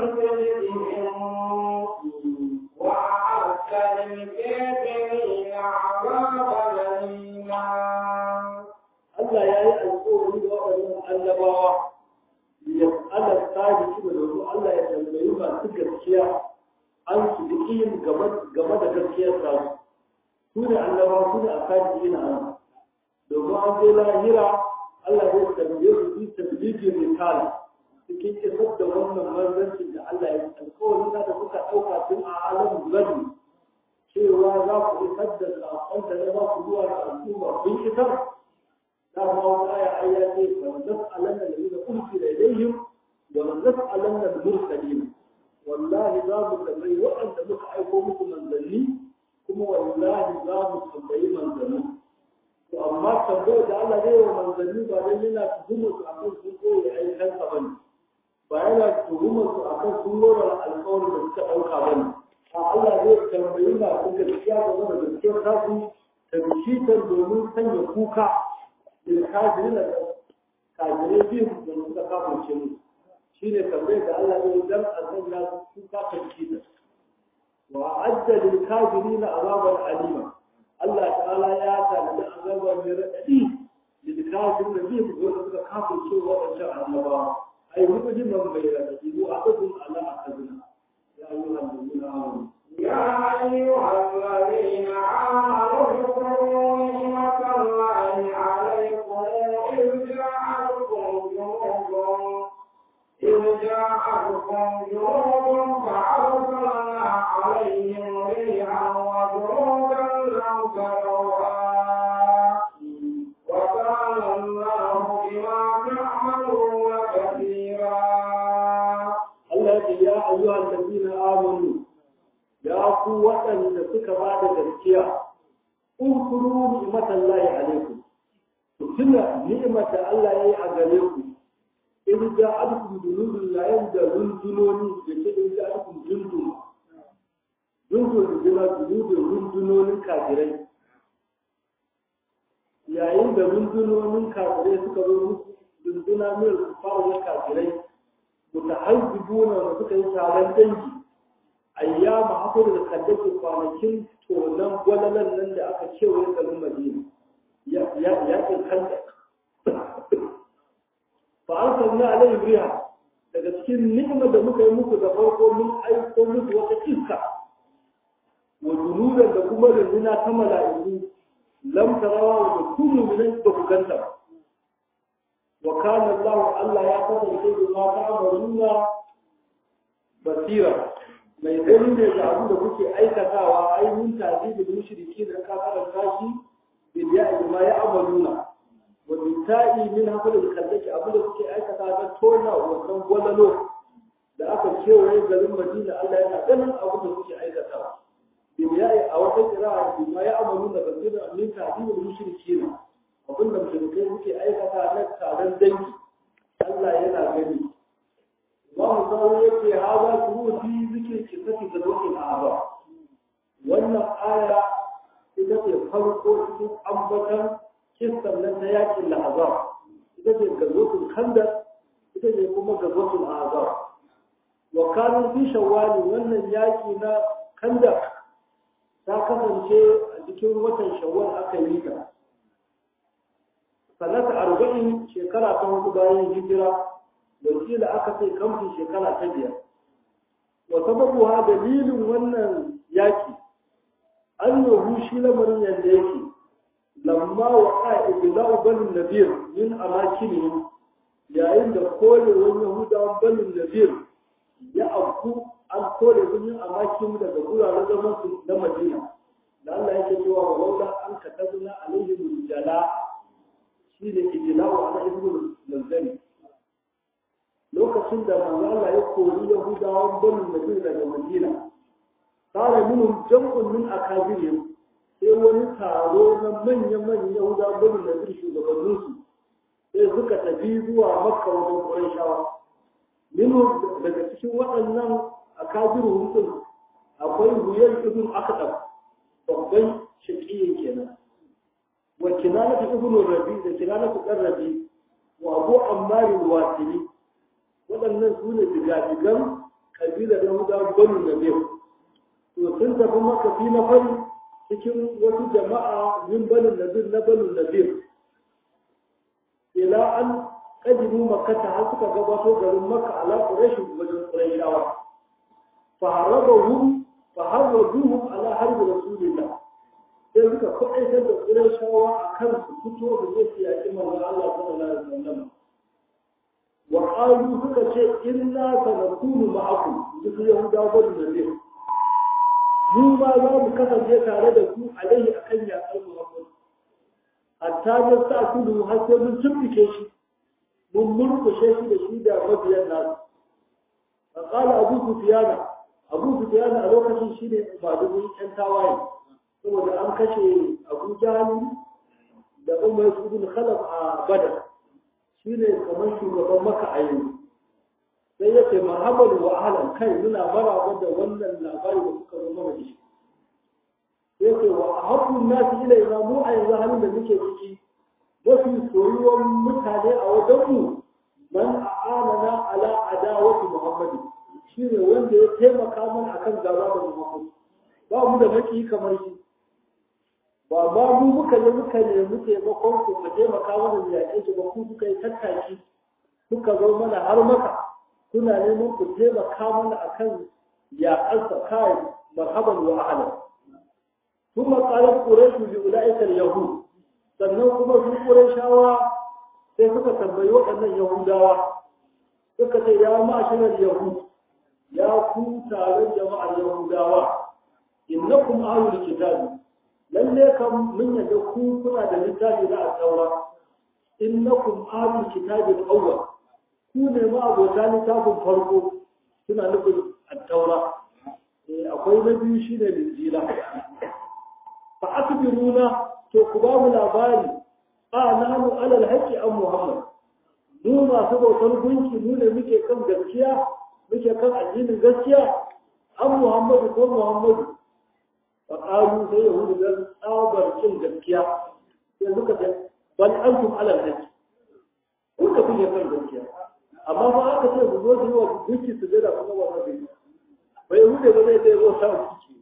صدقهم وأعد للكافرين عذابا أليما Allah ya yi alƙawari da waɗannan annabawa ya ala sadiki da domin Allah ya tambayi masu gaskiya an su game da gaskiyar sa su ne annabawa su ne a sadiki na Allah domin an je lahira Allah ya tambaye su fi tabbijin risala cikin isar da wannan manzancin da Allah ya alƙawari na da suka ɗauka tun a alamun gadi cewa za ku isar da saƙon da na ba ku zuwa ga al'umma kun isar da ma wata aya ayya ce wa nas'alanna alladhina ursila ilayhim wa nas'alanna al-mursalin wallahi za mu tambayi waɗanda muka aiko muku manzanni kuma wallahi za mu tambayi manzanni to amma tambayar da Allah zai wa manzanni ba dan yana tuhumar su akan sun koyi aikansa bane ba yana tuhumar su akan sun lura alƙawarin da suka ɗauka bane a Allah zai tambayi masu gaskiya game da gaskiyar tasu da bishitar domin sanya kuka da kafirin da kafirai biyu da suka kafirce mu shi ne tambayar da Allah zai dan a sanya su kuka ta bishitar wa adda lil kafirin azaban alima Allah ta'ala ya tanadi azaba mai raɗaɗi lil kafirin da biyu da suka kafirce waɗancan annabawa ai mu'jiman mai raɗaɗi mu aqdun ala akadina ya ayyuhal ladina amanu يا أيها الذين آمنوا اذكروا نعمة الله عليكم إذ جاءتكم جنود إذ جاءتكم جنود فأرسلنا عليهم ريحا وجنودا لم تروها وكان الله بما تعملون كثيرا Allah ya ce ya ayyuhal ladina amanu ya ku waɗanda suka ba da gaskiya unkuru ni'matallahi alaikum ku tuna ni'mar da Allah ya yi a gare ku in ja alkum dunubin layan da rundunoni da ke in ja alkum jundun jundun da jina dunubin rundunonin kafirai yayin da rundunonin kafirai suka zo muku runduna mil kufawa kafirai mutahazzibuna da suka yi taron dangi ayyama hakur da kaddake kwanakin tonon gwalalan nan da aka kewaye garin madina ya ke kanta fa an sanna alai riha daga cikin ni'imar da muka yi muku da farko mun aiko muku wata iska wa junudan da kuma runduna ta mala'iku lam tarawa wa da kullu min da ku ganta ba wa kana Allah Allah ya kasance da ma ta'amaluna basira mai gani ne ga abin da kuke aikatawa ai mun tazi da mushriki da ka karanta shi bil ya'i ma ya amaluna wa bitai min hafal da kallaki abin da kuke aikata da tona wannan gwalalo da aka kewaye garin Madina Allah yana ganin abin da kuke aikatawa bil ya'i a wata qira'a bil ma ya amaluna basira min tazi da mushriki abin da mushrikai suke aikata na taron dangi Allah yana gani Imam Sawi yake haza shuruti zikir kisati da dokin Aba wannan aya ita ce farko cikin ambatan kissan nan na yakin Lahazab ita ce gazotul Khandaq ita ce kuma gazotul Azab wa kanu fi shawwal wannan yaki na Khandaq ta kasance a cikin watan Shawwal aka yi ta sanata arba'in shekara ta hudu bayan hijira wakila aka ce kamfin shekara ta biyar wa sababu ha dalilin wannan yaki an yahu shi lamarin yadda yake lamma wa ƙa'ibila banin nabir min amakini yayin da korewar yahudawan banin nabir ya afku an kore su min amakin daga guraren zaman su na madina da Allah yake cewa wa laula an katabna alaihim jala shi ne ijla'u ala ibn manzali lokacin da manzo Allah ya kori yahudawan banin nabir daga madina قال منهم جمع من أكابرهم sai wani taro na manya-manyan yahuda bani da zai shugabanninsu sai suka tafi zuwa makka wajen ƙurayshawa minu daga cikin waɗannan a kabiru hutun akwai huyar ibn akadam babban shaƙiyin kenan wa kinanatu ibn rabi da kinanatu ɗan rabi wa abu ammari wasili waɗannan su ne diga-digan kabilar yahuda bani da biyu to sun tafi maka fi na fari cikin wasu jama'a min banin nabir na banin nabir ila an kadimu makata har suka gabato garin makka ala quraish wajen quraishawa fa harabahum fa harabuhum ala harbi rasulillah sai suka kwaɗaitar da quraishawa akan su fito da zai su yaƙi manzon Allah sallallahu alaihi wasallam wa qalu suka ce inna sanakunu ma'akum duk yahudawa banin nabir mu ma za mu kasance tare da ku alaihi akan yaƙar Muhammad hatta da sa kudu har sai mun tumbuke shi mun murkushe shi da shi da mabiyan nasu fa qala abu sufyan abu sufyan a lokacin shine madugun yan tawaye saboda an kashe abu jahali da umar ibn khalaf a badar shine kamar shugaban maka a yanzu sai ya ce marhaban wa ahlan kai muna maraba da wannan labari da kuka zo mana da shi sai ce wa ahabbu nasi ilaina mu a yanzu halin da muke ciki mafi soyuwan mutane a wajen mu man a'anana ala adawati muhammadi shine wanda ya taimaka mana akan gaba da muhammad ba mu da maki kamar shi ba ba mu muka yi muka nemi taimakon ku mu taimaka mana da yaƙe shi ba ku kuka yi tattaki kuka zo mana har maka kuna neman ku taimaka mana akan yaƙarsa kai marhaban wa ahlan kuma qalat quraish bi ulaika al-yahud sannan kuma su qurayshawa sai suka tambayi waɗannan yahudawa suka ce ya ma'asharar yahud ya ku taron jama'ar yahudawa innakum ahlul kitabi lalle kam mun yadda ku kuna da littafi na at-taura innakum ahlul kitabi al-awwal ku ne ma abota littafin farko suna nufin at-taura akwai na biyu shine linjila fa akbiruna to ku ba mu labari a nanu alal haqqi an muhammad mu masu bautar gunki mu ne muke kan gaskiya muke kan addinin gaskiya an muhammadu ko muhammadu fa qalu sai yahudu dan tsabar kin gaskiya sai suka ce bal antum alal haqqi ku da kuke kan gaskiya amma ba aka ce ku zo yi wa gunki su da kuma wannan bai bai yahudu ba zai sai zo sa gunki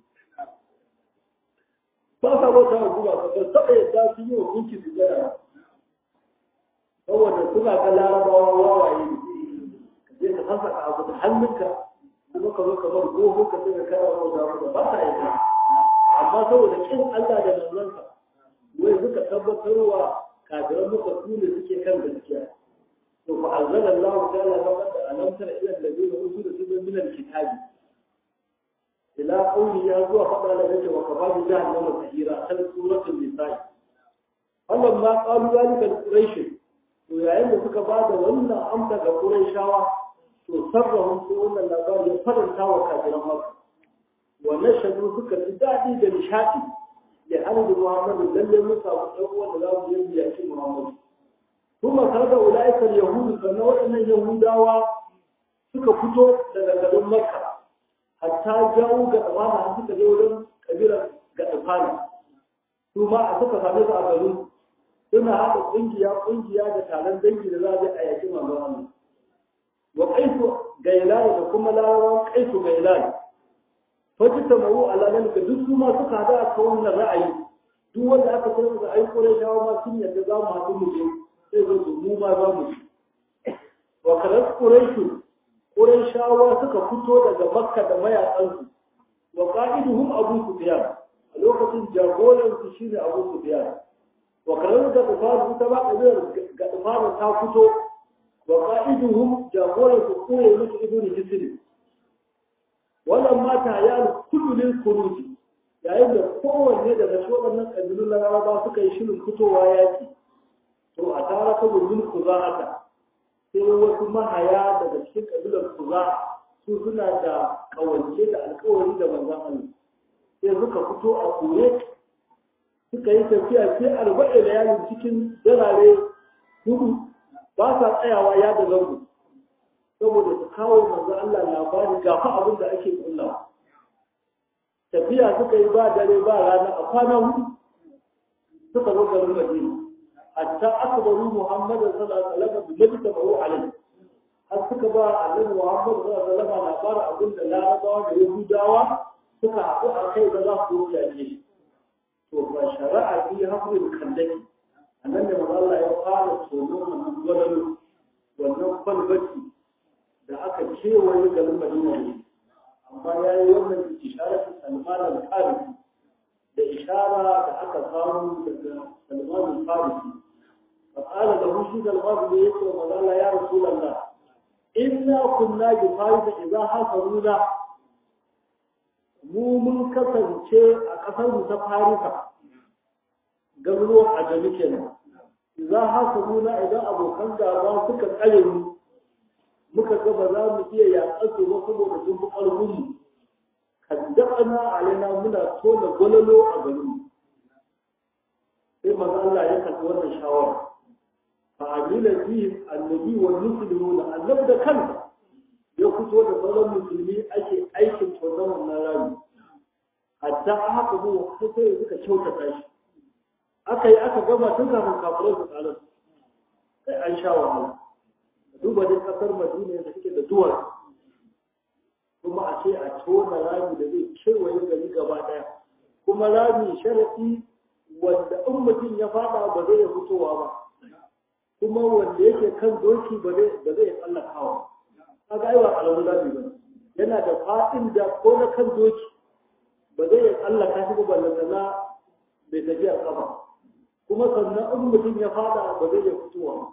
ba sa bauta wa kuma ba ba taɓa yadda su yi wa gunki su jira saboda suna ga larabawa wawaye ka je ka sassa ka abu da hannunka kuma ka zo ka bar goho ka sai ka kara bauta wa ba sa yadda amma saboda kin Allah da manzansa wai suka tabbatar wa kafiran muka su ne suke kan gaskiya to fa anzala Allah ta'ala laqad alamtara ila alladhina utul min al-kitabi ila qawli ya zuwa faɗa da yake wa kafabi jahannama sahira kan suratul nisa Allah ma qalu zalika quraish to yayin da suka ba da wannan amsa ga quraishawa to sarrahum sai wannan labari ya faranta wa kafiran makka wa nashadu suka ji dadi da nishadi da annabi Muhammad lalle musa wa dan uwan da za su yi yaki Muhammad kuma kaga ulaika yahudu kana waɗannan yahudawa suka fito daga garin makka hatta jawo ga tsamana har suka je wurin kabilar ga tsafana su ma a suka same su a garin suna haɗa ƙungiya ƙungiya da taron dangi da za a je a yaki manzon Allah wa kaifu gailani da kuma larawan kaifu gailani faji ta mawu ala zalika duk su ma suka hada a kan wannan ra'ayi duk wanda aka ce musu ai kore shawa ma sun yadda za mu haɗu mu je sai zo su mu ma za mu ci wa kalar quraishu quraishawa suka fito daga makka da mayakansu wa qa'iduhum abu sufyan a lokacin jagoran su shine abu sufyan wa kalar da tufaru ta ba kabilar ga tufaru ta fito wa qa'iduhum jagoran su koyi musu ibnu hisri wannan mata ya kullu lil khuruji yayin da kowanne daga shi waɗannan ƙabilun laraba suka yi shirin fitowa yaƙi to a tara ta gurbin kuza haka sai wasu mahaya daga cikin ƙabilar kuza su suna da ƙawance da alƙawari da manzan Allah sai suka fito a kure suka yi tafiya sai arba'in da yayin cikin darare hudu ba sa tsayawa ya da zango saboda su kawo manzan Allah labari ga fa abin da ake kullawa tafiya suka yi ba dare ba rana a kwana hudu suka zo garin Madina hatta akbaru Muhammad sallallahu alaihi wasallam bi madina ba'u alai har suka ba annabi Muhammad sallallahu alaihi wasallam labarin abin da Larabawa da Yahudawa suka haɗu a kai da za su yaƙe shi to ba shari'a bi hafrin kandaki annan da manzo Allah ya fara tonon wannan gwalalo wannan kwalbati da aka kewaye garin Madina ne amma ya yi wannan isharar salman al-farisi da ishara da aka samu daga salman al-farisi فقال له شيخ الغرب يقول وقال يا رسول الله إنا كنا بفارس إذا حصلونا mu mun kasance a ƙasar mu ta farisa garuruwan ajami kenan za haka nuna idan abokan gaba suka tsare mu muka ga ba za mu iya yaƙar su ba saboda sun fi ƙarfin mu kaddana alaina muna tona gwalalo a garin sai maza Allah ya karɓi wannan shawara fa amila fi annabi wa muslimuna annabi da kansa ya fito da sauran musulmi ake aikin tonon wannan rami hatta haka mu sai suka kyautata shi aka yi aka gama tun kafin kafirai su tsara sai an sha wahala duba dai kasar madina da suke da duwar kuma a ce a tona rami da zai kewaye gari gaba daya kuma rami sharafi wanda in mutum ya fada ba zai fitowa ba kuma wanda yake kan doki ba zai tsallakawa kaga ai ba kalamu rami ba yana da fadin da ko na kan doki ba zai tsallaka shi ba ballantana bai tafiya kafa kuma sannan in mutum ya fada ba zai iya fitowa ba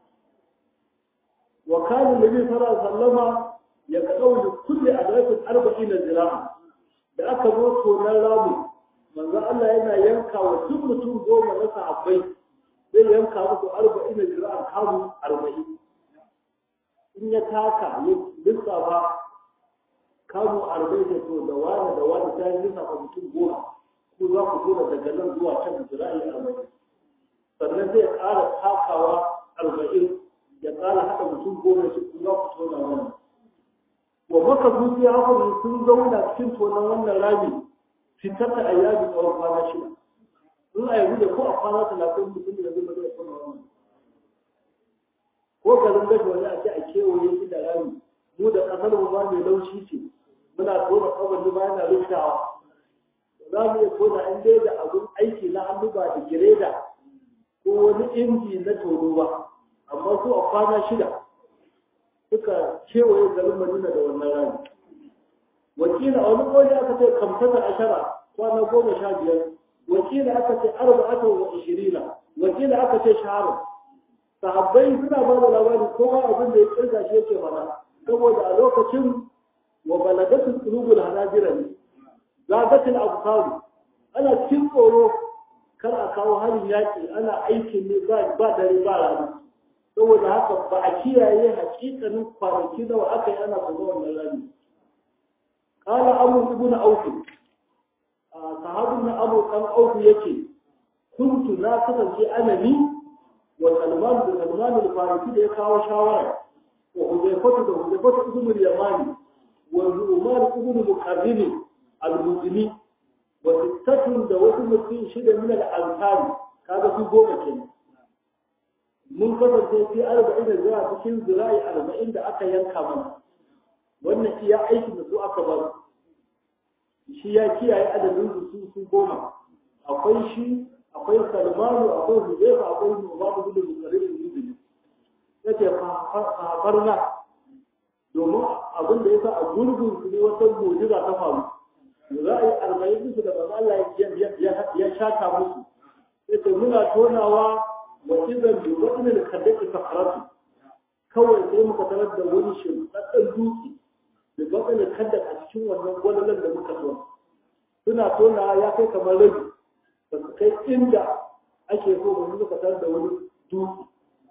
wa kana nabi sallallahu alaihi wasallama ya kadau da kulli adrakin arba'ina zira'a da aka zo tonan ramu manzo Allah yana yanka wa duk mutum goma na sahabbai zai yanka musu arba'ina zira'a kamu arba'in in ya taka ya lissafa kamu arba'in da to da wani da wani ta lissafa mutum goma ko za ku zo daga nan zuwa can zira'i arba'in sannan zai ƙara takawa arba'in ya ƙara haɗa mutum goma shi ku za ku tona wannan wa maka zuciya haka sun zauna cikin tonon wannan rami fitar da ayyabi tsawon kwana shida in a yanzu da ko a kwana talatin mutum da zai zai tona wannan ko garin gashi wani a ce a kewaye shi da rami mu da ƙasar mu ma mai laushi ce muna tona kawai ba yana ruftawa za mu iya tona in dai da abun aiki na hannu ba da gireda ko wani inji na tono ba amma su a kwana shida suka kewaye garin madina da wannan rani wakila a wani ƙoli aka ce kamsata ashara kwana goma sha biyar wakila aka ce arba'ata wa ishirina wakila aka ce shahara sahabbai suna ba da labari kowa abin da ya kirga shi yake mana saboda a lokacin wa balagatul qulubul hanajira ne zagatul absar ana cikin tsoro kar a kawo harin yaƙi ana aikin ne ba dare ba rana saboda haka ba a kiyaye hakikanin kwanaki nawa aka yi ana kuma wannan rami kala abu ibn auf sahabin na abu kan auf yake kuntu na kasance ana ni wa salman da salman al-farisi da ya kawo shawara wa huzaifatu da huzaifatu ibn al-yamani wa umar ibn muqarrin al-mudini wa sittatun da wasu mutum shida min al-ansari kaga su goma kenan mun kasance fi arba'in da zuwa cikin zira'i arba'in da aka yanka mana wannan iya aikin da su aka bar shi ya kiyaye adadin su su goma akwai shi akwai salmanu akwai hudaifa akwai nu'man ibn muqarrib ibn take fafarna domin abin da ya sa a gurgun su ne wata mujiza ta faru za a yi arba'in musu da manzo Allah ya shata musu yace muna tonawa wa idan bi wadin kadaki sakaratu kawai sai muka tarar da wani shimfaɗɗen dutse da wadin kadak a cikin wannan gwalalan da muka tona suna tonawa ya kai kamar rabi ba su kai inda ake so ba muka tarar da wani dutse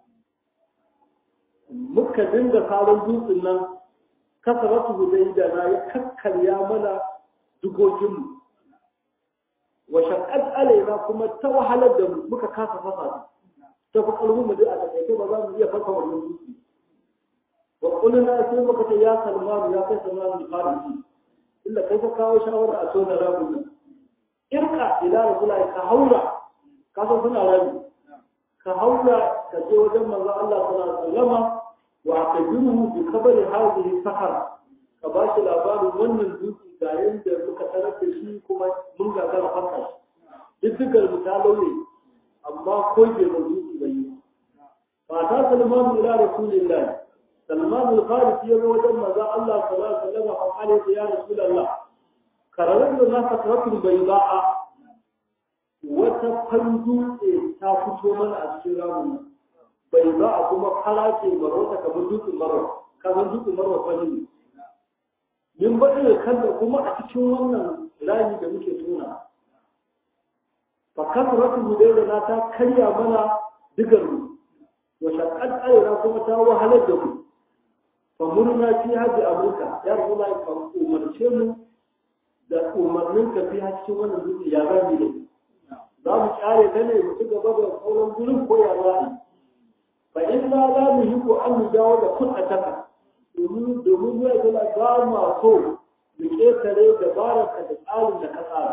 muka dinga sabon dutsen nan kasaratu hudai da na ya kakkarya mana dugoginmu wa shaqqat alaina kuma ta wahalar da mu muka kasa fasa ta fi kalmu mu da a take ba za mu iya fasa wannan dutse wa kulluna sai muka ce ya salmanu ya kai salmanu farisi illa kai ka kawo shawara a tona rabu nan irka ila rasulullahi ka haura ka san suna rabi ka haura ka je wajen manzo Allah sallallahu alaihi wasallama wa akabiruhu bi khabari hadhihi sahara ka ba shi labarin wannan dutse ga yadda muka tarar da shi kuma mun gagara fasa shi diddigar mu ta lauye amma ko bai da dutse bai yi fa ta salman ila rasulillah salman al-farisi ya zo wajen manzo Allah sallallahu alaihi wasallam a kare ya rasulullah kararar da nasa karatun bai ba'a wata fan dutse ta fito mana a cikin ramin bai ba a kuma fara ce marota kamar dutsen marwa kamar dutsen marwa fani ne min baɗin da kanta kuma a cikin wannan rami da muke tona fa kasratu hudayda na ta karya mana digar mu wa shaqqat ayra kuma ta wahalar da mu fa murna fi haji amurka ya rasulullah fa umarce mu da umarnin ka fi cikin wannan dutse ya rami ne za mu kyare ta ne mu ci gaba da sauran gurin ko ya ra'ayi fa in ma za mu yi ko an mu dawo da kun a taka domin domin ya zama ba ma so mu ƙetare da baraka da tsarin da ka tsara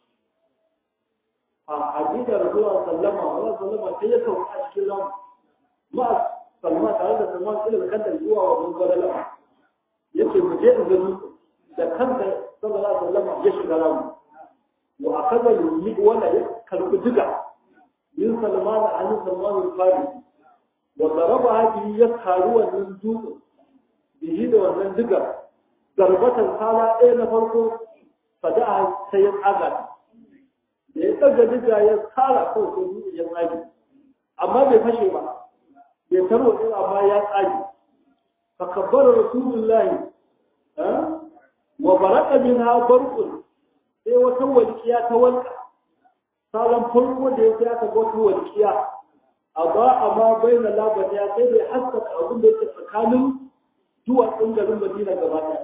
a hadida rasulullah sallama wa sallama sai ya sauka a cikin ran ma sallama tare da sallama ilal kanta zuwa wa mun gwada yace mu je in gani da kanta sallallahu alaihi wasallam ya shiga ramu wa akaza yumi wala ya karbi diga min salman an salman al-farisi wa daraba hadi ya karu wannan dutsen bihi da wannan digar darbatan sala ɗaya na farko fada sai ya tsaga da ya tsaga diga ya tsara ko sai dutsen ya tsage amma bai fashe ba bai tarwatsa amma ya tsage fa kabbara rasulullahi wa baraka minha barqun sai wata walƙiya ta walƙa salon farko da ya aka ga wata walƙiya a ba a ma bai na labar ya sai bai haskaka abin da yake tsakanin duwatsun garin madina gaba ɗaya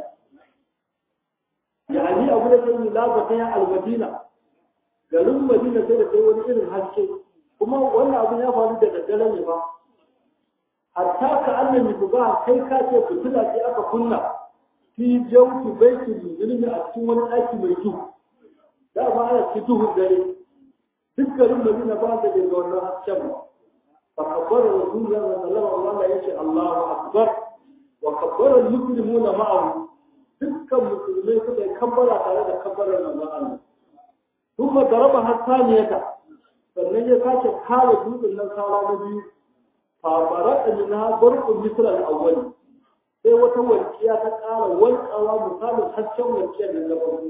yani abu da sai labar ta ya almadina garin madina sai da sai wani irin haske kuma wannan abin ya faru da daddare ne ba hatta ka annan ba kai ka ce fitila ce aka kunna fi jauki baitul ilmi a cikin wani ɗaki mai duhu da ba ana cikin duhun dare duk garin Madina ba da daga wannan hasken ba fa kabbara rasulullah sallallahu alaihi wasallam yace Allahu akbar wa kabbara al-muslimuna ma'ahu dukkan musulmai suka yi kabbara tare da kabbarar manzon Allah kuma daraba hasaniyata sannan ya sake kare dutsen nan saura na biyu fa baraka minha barqun misra al-awwal sai wata walƙiya ta ƙara walƙawa misalin hasken walƙiyar da na farko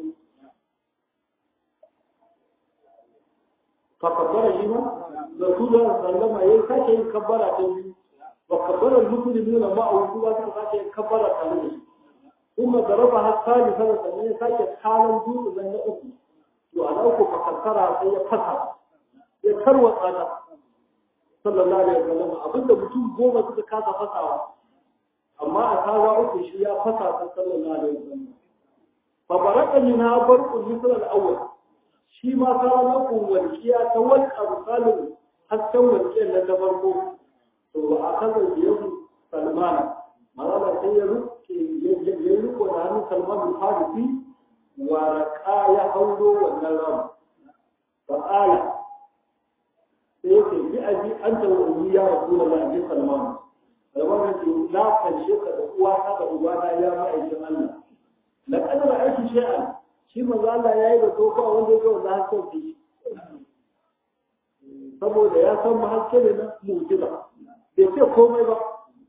fa kabbara shi ma rasulullah sallama yayi sake yin kabbara ta biyu wa kabbara muslimuna ma'a kuma suka sake yin kabbara tare da shi kuma daraba hasali sana sannan ya sake kalan dutse nan na uku to a uku fa kankara sai ya fasa ya tarwatsa ta sallallahu alaihi wasallam abinda mutum goma suka kasa fasawa amma a kawo uku shi ya fasa ta sallallahu alaihi wasallam fa baraka minha barqun misl al-awwal shi ma kawo uku walqiya ta walqa misalin hasken walqiyar nan ta farko to a kaza biyu salman malala sai ya ruke ya ruko da hannun salman al-farisi wa raqa ya hauro wannan ram fa qala sai yake bi abi anta wa ummi ya rasulullahi sallallahu alaihi wasallam na fanshe ka da uwa ta da uba na ya ma'aikin Allah la kadar aiki shay'an shi manzo Allah yayi da tofa wanda yake wanda hakan shi saboda ya san mu haske ne na mu'jiza bai ce komai ba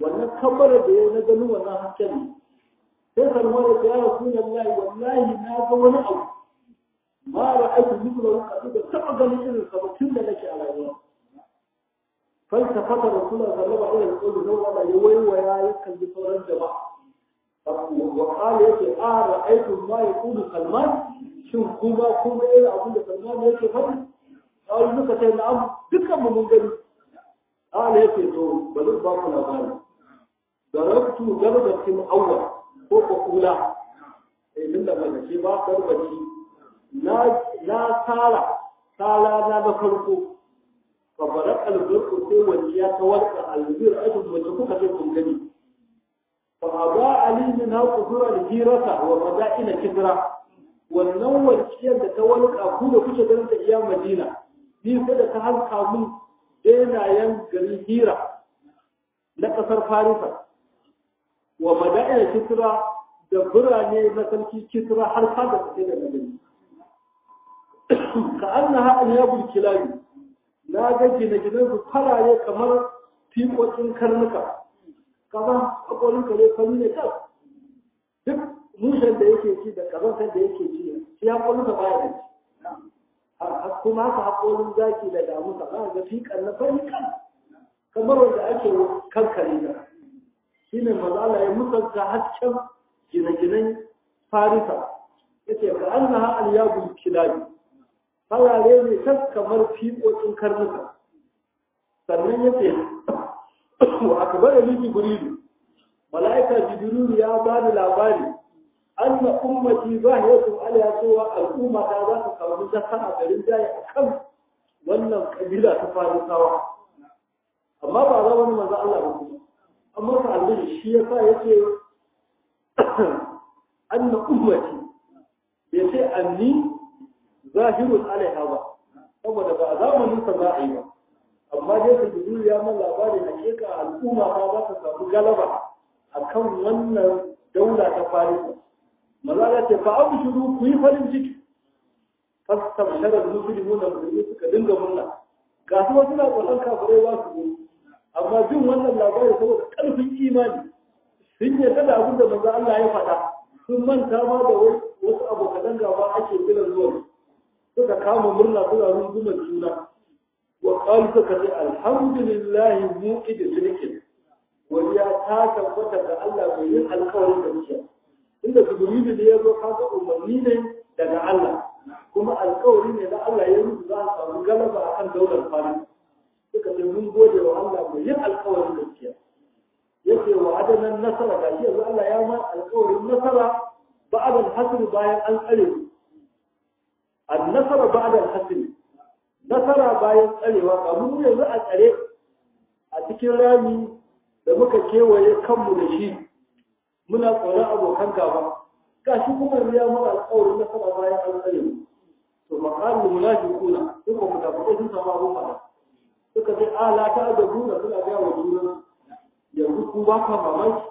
wannan kabbara da ya na ganin wannan hasken ne sai salman ya ce ya rasu wallahi wallahi na ga wani abu ma ra'aytu mithla waqti da taba ganin irin sa tun da nake a rayuwa falsafata rasulullah sallallahu alaihi wasallam da wala ya waiwaya ya kalli sauran jama'a wa qala yace a ra'aytu ma yaqulu salman shin kuma kuma irin abin da salman yake faɗi kawai muka ce na'am dukkan mu mun gani qala yace to bari ba ku labari darabtu darbatin awwal ko ko kula eh din da ba ce ba darbaci na tsara tsara na na farko fa barak albirku sai wajiya ta walka albir ajin wace kuka ce kun gani fa aba ali min ha qudura al-hirata wa fada'ina kidra wannan wajiyar da ta walka ku da kuke ganin ta iya madina ni sai da ta halka mun denayen garin hira na kasar farisa wa mada'ina kisra da birane na sarki kisra har fada su da gari ka annaha alyabul kilabi na ga gine-ginen su farare kamar fiƙoƙin karnuka kaza akwai kare fari ne kan duk mushen da yake ci da kazantar da yake ci shi ya kwallo da baya da ci kuma haka haƙorin zaki da damusa ba ga fiƙan na fari kan kamar wanda ake kankare da shi ne mazala ya musanta hasken gine-ginen farisa yace ka annaha alyabul kilabi farare ne tas kamar fiƙoƙin karnuka sannan ya ce wa akbar ni jibrilu malaika jibrilu ya ba ni labari anna ummati zahiyatu ala cewa al'umma ta za ta samu nasara garin jaye akan wannan kabila ta farisawa amma ba za wani manzo Allah ba kuma amma ka alƙali shi yasa yace anna ummati bai ce anni zahirun alaiha ba saboda ba a zamanin sa za a yi ba amma dai su jibril ya man labari hakika al'umma ta za ta samu galaba akan wannan daula ta farisa maza ya ce fa abu shiru ku yi farin ciki fasta basharar musulmi da musulmi suka dinga murna ga su wasu na tsoron kafirai ba su yi amma jin wannan labari saboda ƙarfin imani sun yarda da abin da manzo Allah ya faɗa sun manta ma da wasu abokan gaba ake kiran zuwa suka kama murna suna rungumar juna wa qalu suka ce alhamdulillah muqid sidqin waliya ta tabbata ga Allah mai yin alƙawarin da muke inda jibrilu ne ya zo kaga umarni ne daga Allah kuma alƙawari ne da Allah ya rubuta za a samu galaba akan daular fari suka ce mun gode wa Allah mai yin alƙawarin da muke yake wa adanan nasara ga shi yanzu Allah ya ma alƙawarin nasara ba'da al-hasr bayan an tsare النصر بعد الحسن nasara bayan tsarewa ga mu yanzu a tsare a cikin rami da muka kewaye kanmu da shi muna tsoron abokan gaba ga shi kuma ya mana alƙawarin nasara bayan an tsare mu to maqalul munafiquna suka munafiqai sun samu abun fada suka ce ala ta da buna suna ga wa juna yanzu ku ba ka mamaki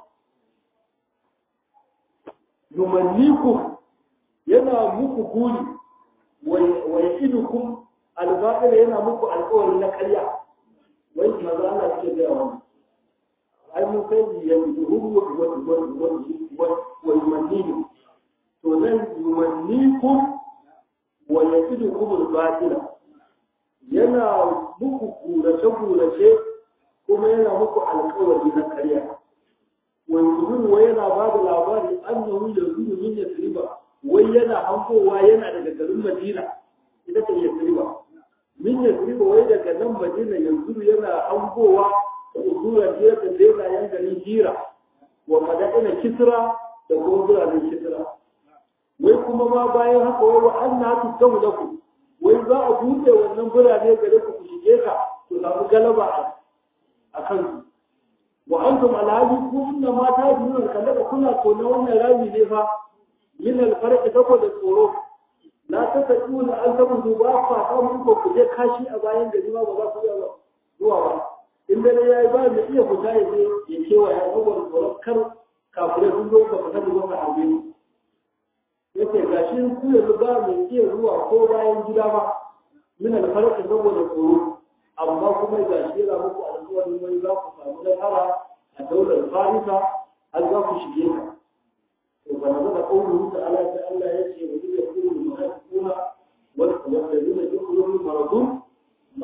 yumannikum yana muku guri wa ya'idukum al-batil yana muku alƙawari na ƙarya wai maza Allah ke ga wani ai mun sai ya yuhuru wa wa wa wa yumannikum to nan yumannikum wa ya'idukum al-batil yana muku kurace kurace kuma yana muku alƙawari na ƙarya wa yuhuru wa yana ba da labari annahu yazuru min yasriba wai yana hankowa yana daga garin Madina ita ce Yasriba min Yasriba wai daga nan Madina yanzu yana hankowa usura ce ta daina yan garin Hira wa madina Kisra da kuma biranen Kisra wai kuma ma bayan haka wai wa anna tusamu lakum wai za a buɗe wannan birane gare ku ku shige ka ku samu galaba a kansu wa antum alhali ku inna ma ta biyu kallaka kuna tona wannan rami ne fa min alfarqi saboda tsoro la ta tafi wani an taɓa duba fa ta mun ko ku je kashi a bayan gari ma ba za ku iya zuwa ba in dare yayi ba mai iya fita ya je ya kewa ya saboda tsoron kar kafirai sun zo ka fita da wata abin yake gashi ku yanzu ba mai iya zuwa ko bayan gida ba min alfarqi saboda tsoro amma kuma gashi yana muku alƙawarin wani za ku samu nasara a daular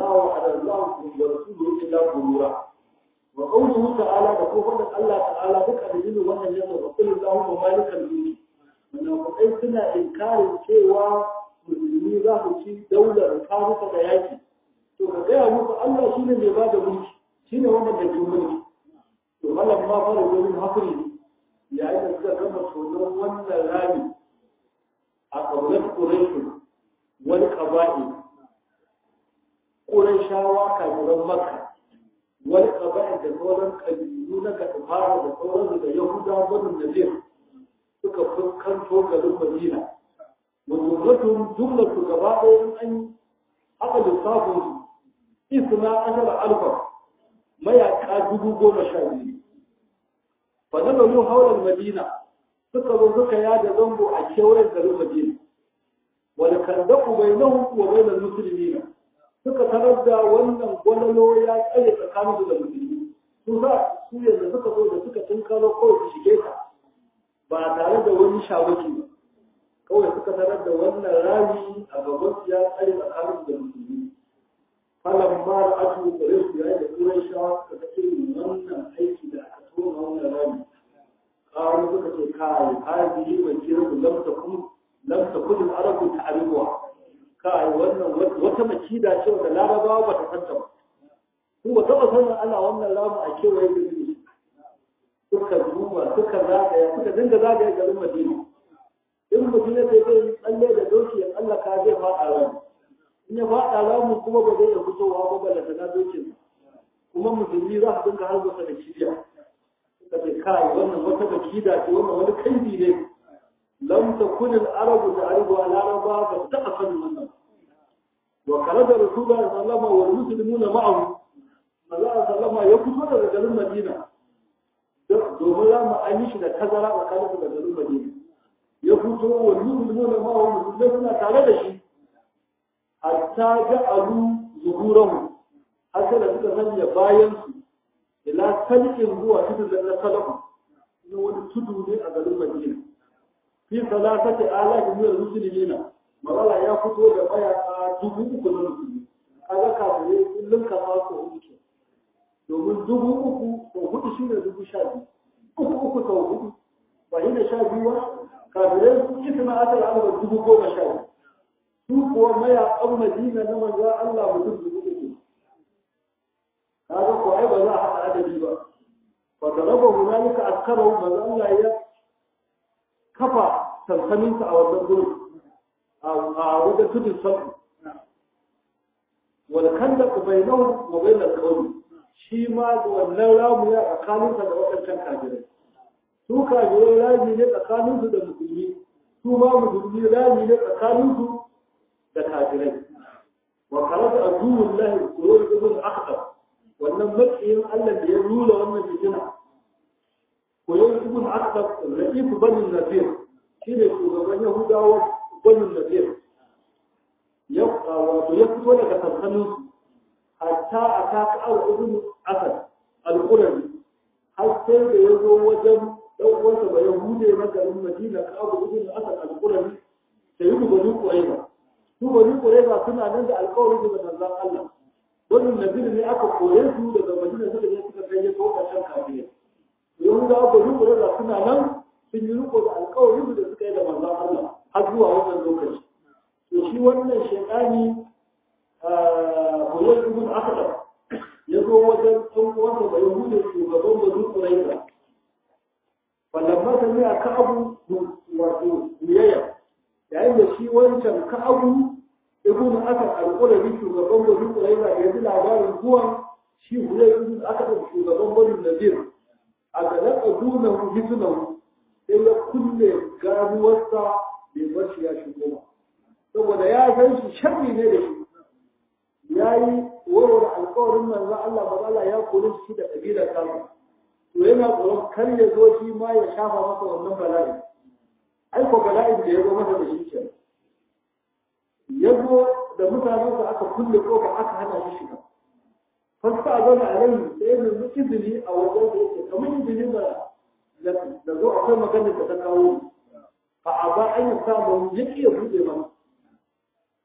ma wa'ada Allah wa rasuluhu illa ghurura wa qawluhu ta'ala da ko faɗin Allah ta'ala duka da jinin wannan yadda wa kullu Allahu malikal mulki munafiqai suna inkarin cewa musulmi za su ci daular karuka da yaki to ka gaya musu Allah shine mai ba da mulki shine wanda da ke mulki to malam ma fara gurin hakuri yayin da suka gama tonon wannan rami a ƙaunar ƙuraishu wani ƙaba'i ƙuraishawa kafiran makka wani ƙaba'i da sauran ƙabilu na gaɗafara da sauransu da yahuda banin nazir suka fuskanto garin madina wajumlatun jumlatu gaba ɗaya in an haka lissafin su isna ashara alfa mayaka dubu goma sha biyu fa nazaru hawla madina suka zo suka yada zango a kewayen garin madina wal kandaku bainahum wa bainal muslimin suka tarar da wannan gwalalo ya tsaye tsakanin da musulmi su za su yadda suka zo da suka tunkaro kawai su shige ta ba tare da wani shawaki ba kawai suka tarar da wannan rami a gaban su ya tsaye tsakanin da musulmi falan ma da ake gare su yayin da turai shawa suka ce wannan aiki da aka tona wannan rami ƙaru suka ce kai hadi mai kiran lam takun lam takun arabu ta'rifuha kai wannan wata makida ce da larabawa ba ta santa ba su ba taɓa sanin Allah wannan ramu a kewaye da su suka duba suka zagaya suka dinga zagaya garin Madina in mutum ya ce zai tsalle da doki ya tsallaka zai faɗa ramu in ya faɗa ramu kuma ba zai iya fitowa ba bala na dokin kuma musulmi za su dinga harbusa da kibiya suka ce kai wannan wata makida ce wannan wani kaifi ne lam takun al-arabu ta'rifu al-araba ba taɓa sanin wannan wa kharaja rasulullahi sallallahu alaihi wasallam wal muslimuna ma'ahu Allah sallama ya fito daga garin Madina domin rama an yi shi da tazara tsakanin da garin Madina ya fito wa muslimuna ma'ahu musulmai suna tare da shi hatta ja'alu zuhurahu har sai da suka sanya bayan su ila salkin zuwa tudun da na salafu wani tudu ne a garin Madina fi salatati alafi min al-muslimina magana ya fito da mayaka dubu uku na musulmi kaga kafirai kullum ka ma ko hudu ke domin dubu uku ko hudu shine dubu sha biyu uku uku sau hudu ba shi da sha biyu ba kafirai sun yi suna asar alaba dubu goma sha biyu su kuwa mayakan madina na manzo Allah mutum dubu uku kaga ko ai ba za a haɗa adadi ba fa daraba hunalika askarahu manzo Allah ya kafa sansaninsa a wannan gurin a wajen tudun sabu wal kandaq bainahum wa bain al-qawm shi ma wannan ramu ya tsakaninsa da waɗancan kafirai su kafirai rami ne tsakaninsu da musulmi su ma musulmi rami ne tsakaninsu da kafirai wa kharaja aduwullahi qurur ibn akhtab wannan makiyin Allah da ya rula wannan fitina qurur ibn akhtab ra'ifu bani nafir shine shugaban yahudawa bani nafir ya wato ya fito daga sansaninsu hatta a ta ka'ar ibn asad al-qurabi har sai da ya zo wajen dan uwansa ba yahude na garin madina ka'ar ibn asad al-qurabi da yi bani qurayza su bani qurayza suna nan da alƙawarin da manzon Allah wannan nabi ne aka koye su daga madina suka je suka kai ya toka shan kafiya yahudawa bani qurayza suna nan sun yi riko da alƙawarin da suka yi da manzon Allah har zuwa wannan lokaci to shi wannan shekani Huyar ibn Akhdar ya zo wajen ɗan uwansa da Yahudu shugaban Banu Qurayza. Falamma sami a Ka'abu wato biyayya yayin da shi wancan Ka'abu ibn Akhdar al-Qurabi shugaban Banu Qurayza ya ji labarin zuwan shi Huyar ibn Akhdar shugaban Banu Nadir a ga laka dunahu hisunahu sai ya kulle ganuwarsa bai bar shi ya shigo ba. Saboda ya san shi sharri ne da shi ya yi warware alkawarin manzo Allah ba Allah ya kore shi da kabilar kansa to yana tsoron kar ya zo shi ma ya shafa masa wannan bala'i ai ko bala'in da ya zo masa da shi ke ya zo da mutanensa aka kulle kofa aka hana shi shiga fasta a zama alaihi sai ya nemi izini a wajen da yake kamar izini da da zo akwai maganar da ta kawo fa a ba an yi samun ya ya buɗe mana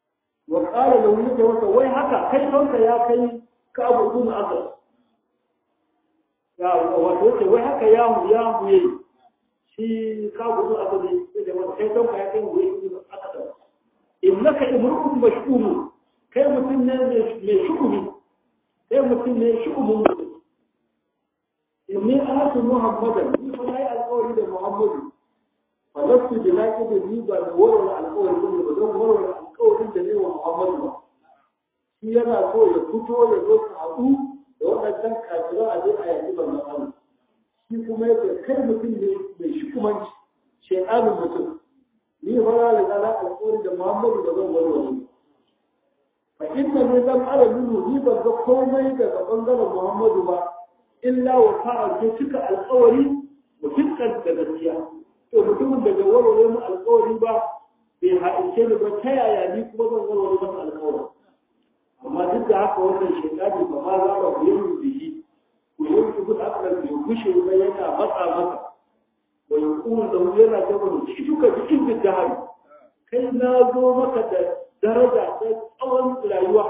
wa qala lahu yake masa wai haka kai tonka ya kai ka abu ibn asad ya wato yace wai haka ya mu ya mu yayi shi ka abu ibn asad yake masa kai tonka ya kai mu yayi ibn asad innaka imru'un mash'um kai mutum ne mai shu'umi kai mutum ne shu'umin mutum inni ahatu muhammadan ni fa nayi alƙawari da muhammadu fa lastu bi naqid ni ba da warware alƙawari ba ba don warware alƙawarin da ne wa muhammadu ba shi yana so ya fito ya zo su haɗu da waɗannan kafiran a je a yaƙi ban Allah shi kuma yake kai mutum ne mai shukumanci shaiɗanin mutum ni fa na riga na alƙawari da muhammadu ba zan warware ba fa inna ne zan ara nunu ni ban ga komai daga bangaren muhammadu ba illa wa fa'a ko cika alƙawari mutukkan da gaskiya to mutumin da bai warware mu alƙawari ba bai haɗince ni ba ta yaya ni kuma zan warware masa alƙawari amma duk da haka wannan shekari ba ma za ba ku yi bihi ku yi ku da aka bai gushe ba yana matsa masa wa yuqulu lahu yana cewa shi duka cikin bidahari kai na zo maka da daraja ta tsawon rayuwa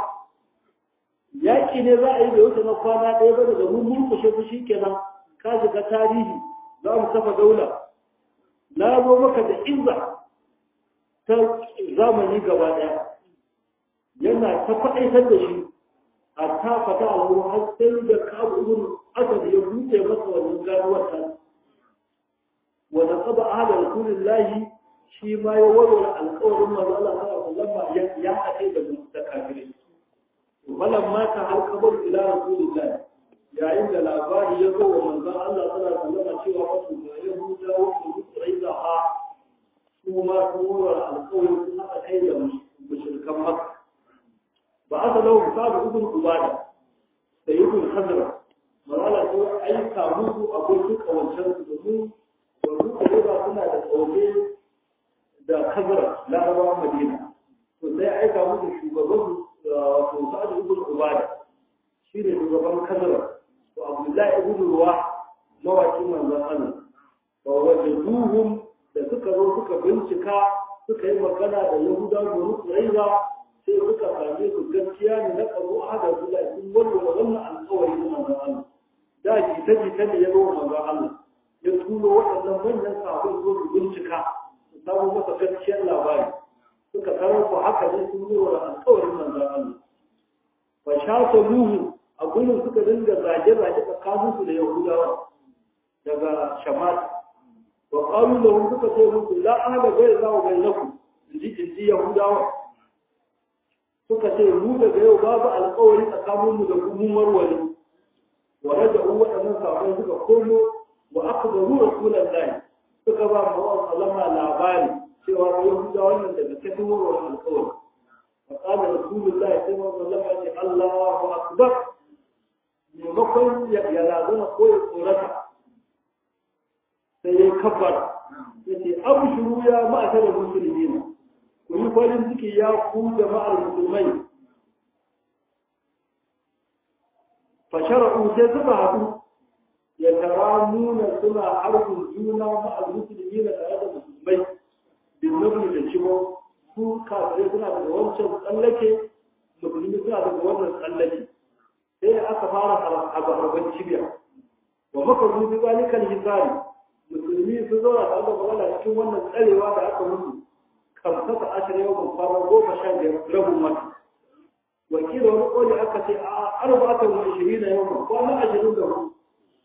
yaƙi ne za a yi da wuce na kwana ɗaya ba daga mun murkushe su shi kenan ka shiga tarihi za mu kafa daula na zo maka da izza ta zamani gaba ɗaya yana ta faɗaitar da shi a ta fata alhu har sai da kabu ibn asad ya buɗe masa wannan ganuwar ta wa naqaba ahla rasulillahi shi ma ya warware alƙawarin manzo Allah sallallahu alaihi wasallam ya haɗe da da kafirai falan ma ta halkabar ila rasulillah yayin da labari ya zo wa manzon Allah sallallahu alaihi wasallam cewa wasu da yahuda wasu quraiza ha su ma su warware alƙawarin sun haɗa kai da mushrikan makka ba aka lau sabu ibn ubada da ibn khazra malala ko aika musu abokin kawancan su domin wani quraiza suna da tsaune da khazra larabawa madina to sai aika musu shugaban wato sa'ad ibn ubada shi ne shugaban khazra to abdullahi ibn ruwa mawakin manzon Allah wa wajaduhum da suka zo suka bincika suka yi magana da yahudawa da quraiza sai suka same su gaskiya ne na ƙazo a da su da sun warware wannan alƙawari na manzon Allah da jita jita ne ya zo manzon Allah ya turo waɗannan manyan sahabbai zo su bincika su samu masa gaskiyar labari suka karar ku haka ne sun warware alƙawarin manzon Allah fa shata nuhu a gurin suka dinga zage-zage tsakanin su da Yahudawa daga Shamat wa qalu lahum suka ce musu la ahada ghayra wa bainakum inji inji Yahudawa suka ce mu daga yau babu alƙawari tsakaninmu da kuma warware wa raja'u waɗannan sabon suka komo wa akhbaru rasulullahi suka ba mu sallama labari cewa yahuda wannan daga cikin warware alƙawari wa qala rasulullahi sai mu sallama ce Allahu akbar maimakon ya lazana ko ya tsorata sai ya kabbar yace abshuru ya ma'ashara muslimina ku yi farin ciki ya ku jama'ar musulmai fashara'u sai suka haɗu ya tara nuna suna harbin juna ma'al musulmi na tare da musulmai bin nabi da cibo su kafirai suna daga wancan tsallake musulmi suna daga wannan tsallake sai aka fara harban cibiya wa maka zubi zalikan hisari musulmi su zauna tare da magana cikin wannan tsarewa da aka mutu kamsata ashir yau ban fara goma sha biyar rabin wata wakila wani koli aka ce a arba'atan wa ishirin na yau kwana ashirin da hudu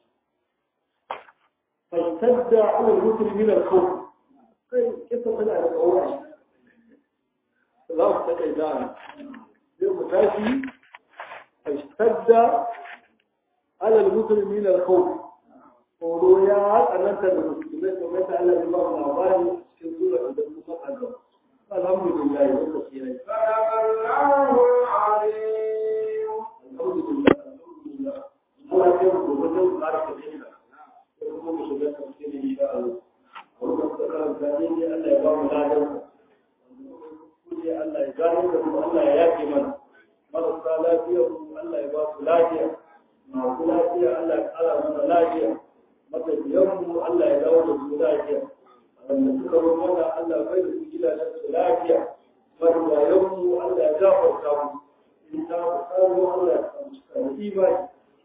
fashtadda ala rusul min al-khawf kai kisa tana da tsawon za mu ta kai da sai mu tashi fashtadda ala rusul min al-khawf tsoro ya tsananta da musulmai kamar da Allah ya ba mu labari cikin sura da kuma kaza الحمد لله والتسليم صدق الله العظيم الحمد لله الحمد لله الله يرضى وجل بارك فيك kuma mu shiga tafsiri insha Allah wannan tsakarar zane ne Allah ya ba mu ladan kuje Allah ya gano da mu Allah ya yafe mana marasa lafiya mu Allah ya ba su lafiya masu lafiya Allah ya kara mana lafiya matafiyan mu Allah ya dawo da su lafiya wanda suka zo mana Allah bai da su gidajen su lafiya marigayenmu Allah ya gafarta mu in ta mu tsaro Allah ya samu cika da imani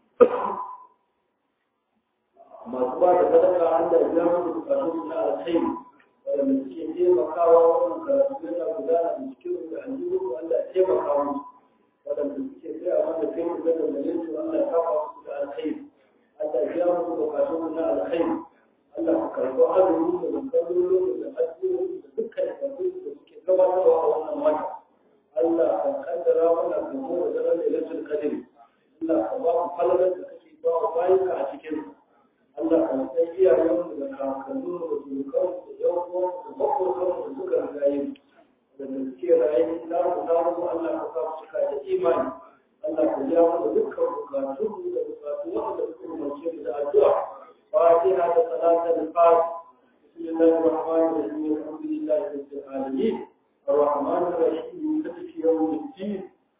masu ba da sadaka Allah ya biya musu bukatun su na alkhairi wanda suke taimakawa wannan karatu yana gudana da cikin da aljihu Allah ya taimaka musu waɗanda suke tsaya wanda kai mu gada da yin su Allah ya kafa musu da alkhairi Allah ya biya musu bukatun su na alkhairi Allah ka karɓi azumi da kallon da addu'o'i da dukkan karɓi da suke gabatarwa a wannan wata Allah ka kaddara mana gamo da daren lailatul qadr Allah ka ba mu falalar da kake ba wa bayinka a cikin Allah ka san iyayen da kakannu da surukan da yan uwan da makokan da suka rigaye da da suke raye da mu da mu Allah ka sa su cika da imani Allah ka ja mana dukkan bukatun da bukatu wanda suka umarce mu da addu'a فاتحة صلاة الفاتح بسم الله الرحمن الرحيم الحمد لله رب العالمين الرحمن الرحيم مالك يوم الدين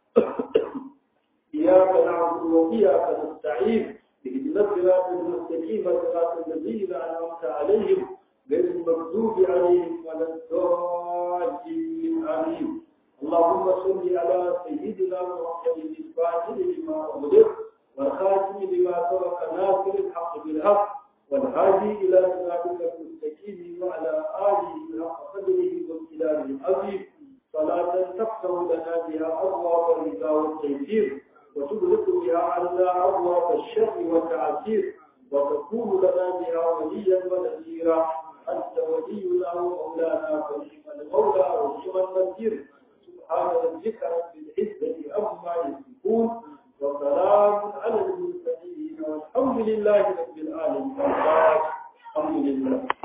إياك نعبد وإياك نستعين اهدنا الصراط المستقيم صراط الذين أنعمت عليهم غير المغضوب عليهم ولا الضالين آمين اللهم صل على سيدنا محمد الفاتح لما أغلق والخاتم لما سبق ناصر الحق بالحق والهادي إلى صراطك المستقيم وعلى آله حق قدره وامتداره العظيم صلاة تفتح لنا بها أبواب الرضا والتيسير وتغلق بها عنا أبواب الشر والتعسير وتكون لنا بها وليا ونذيرا أنت ولينا ومولانا فنعم المولى ونعم النذير سبحان ربك رب العزة عما يصفون وسلام على المرسلين والحمد لله رب العالمين الحمد لله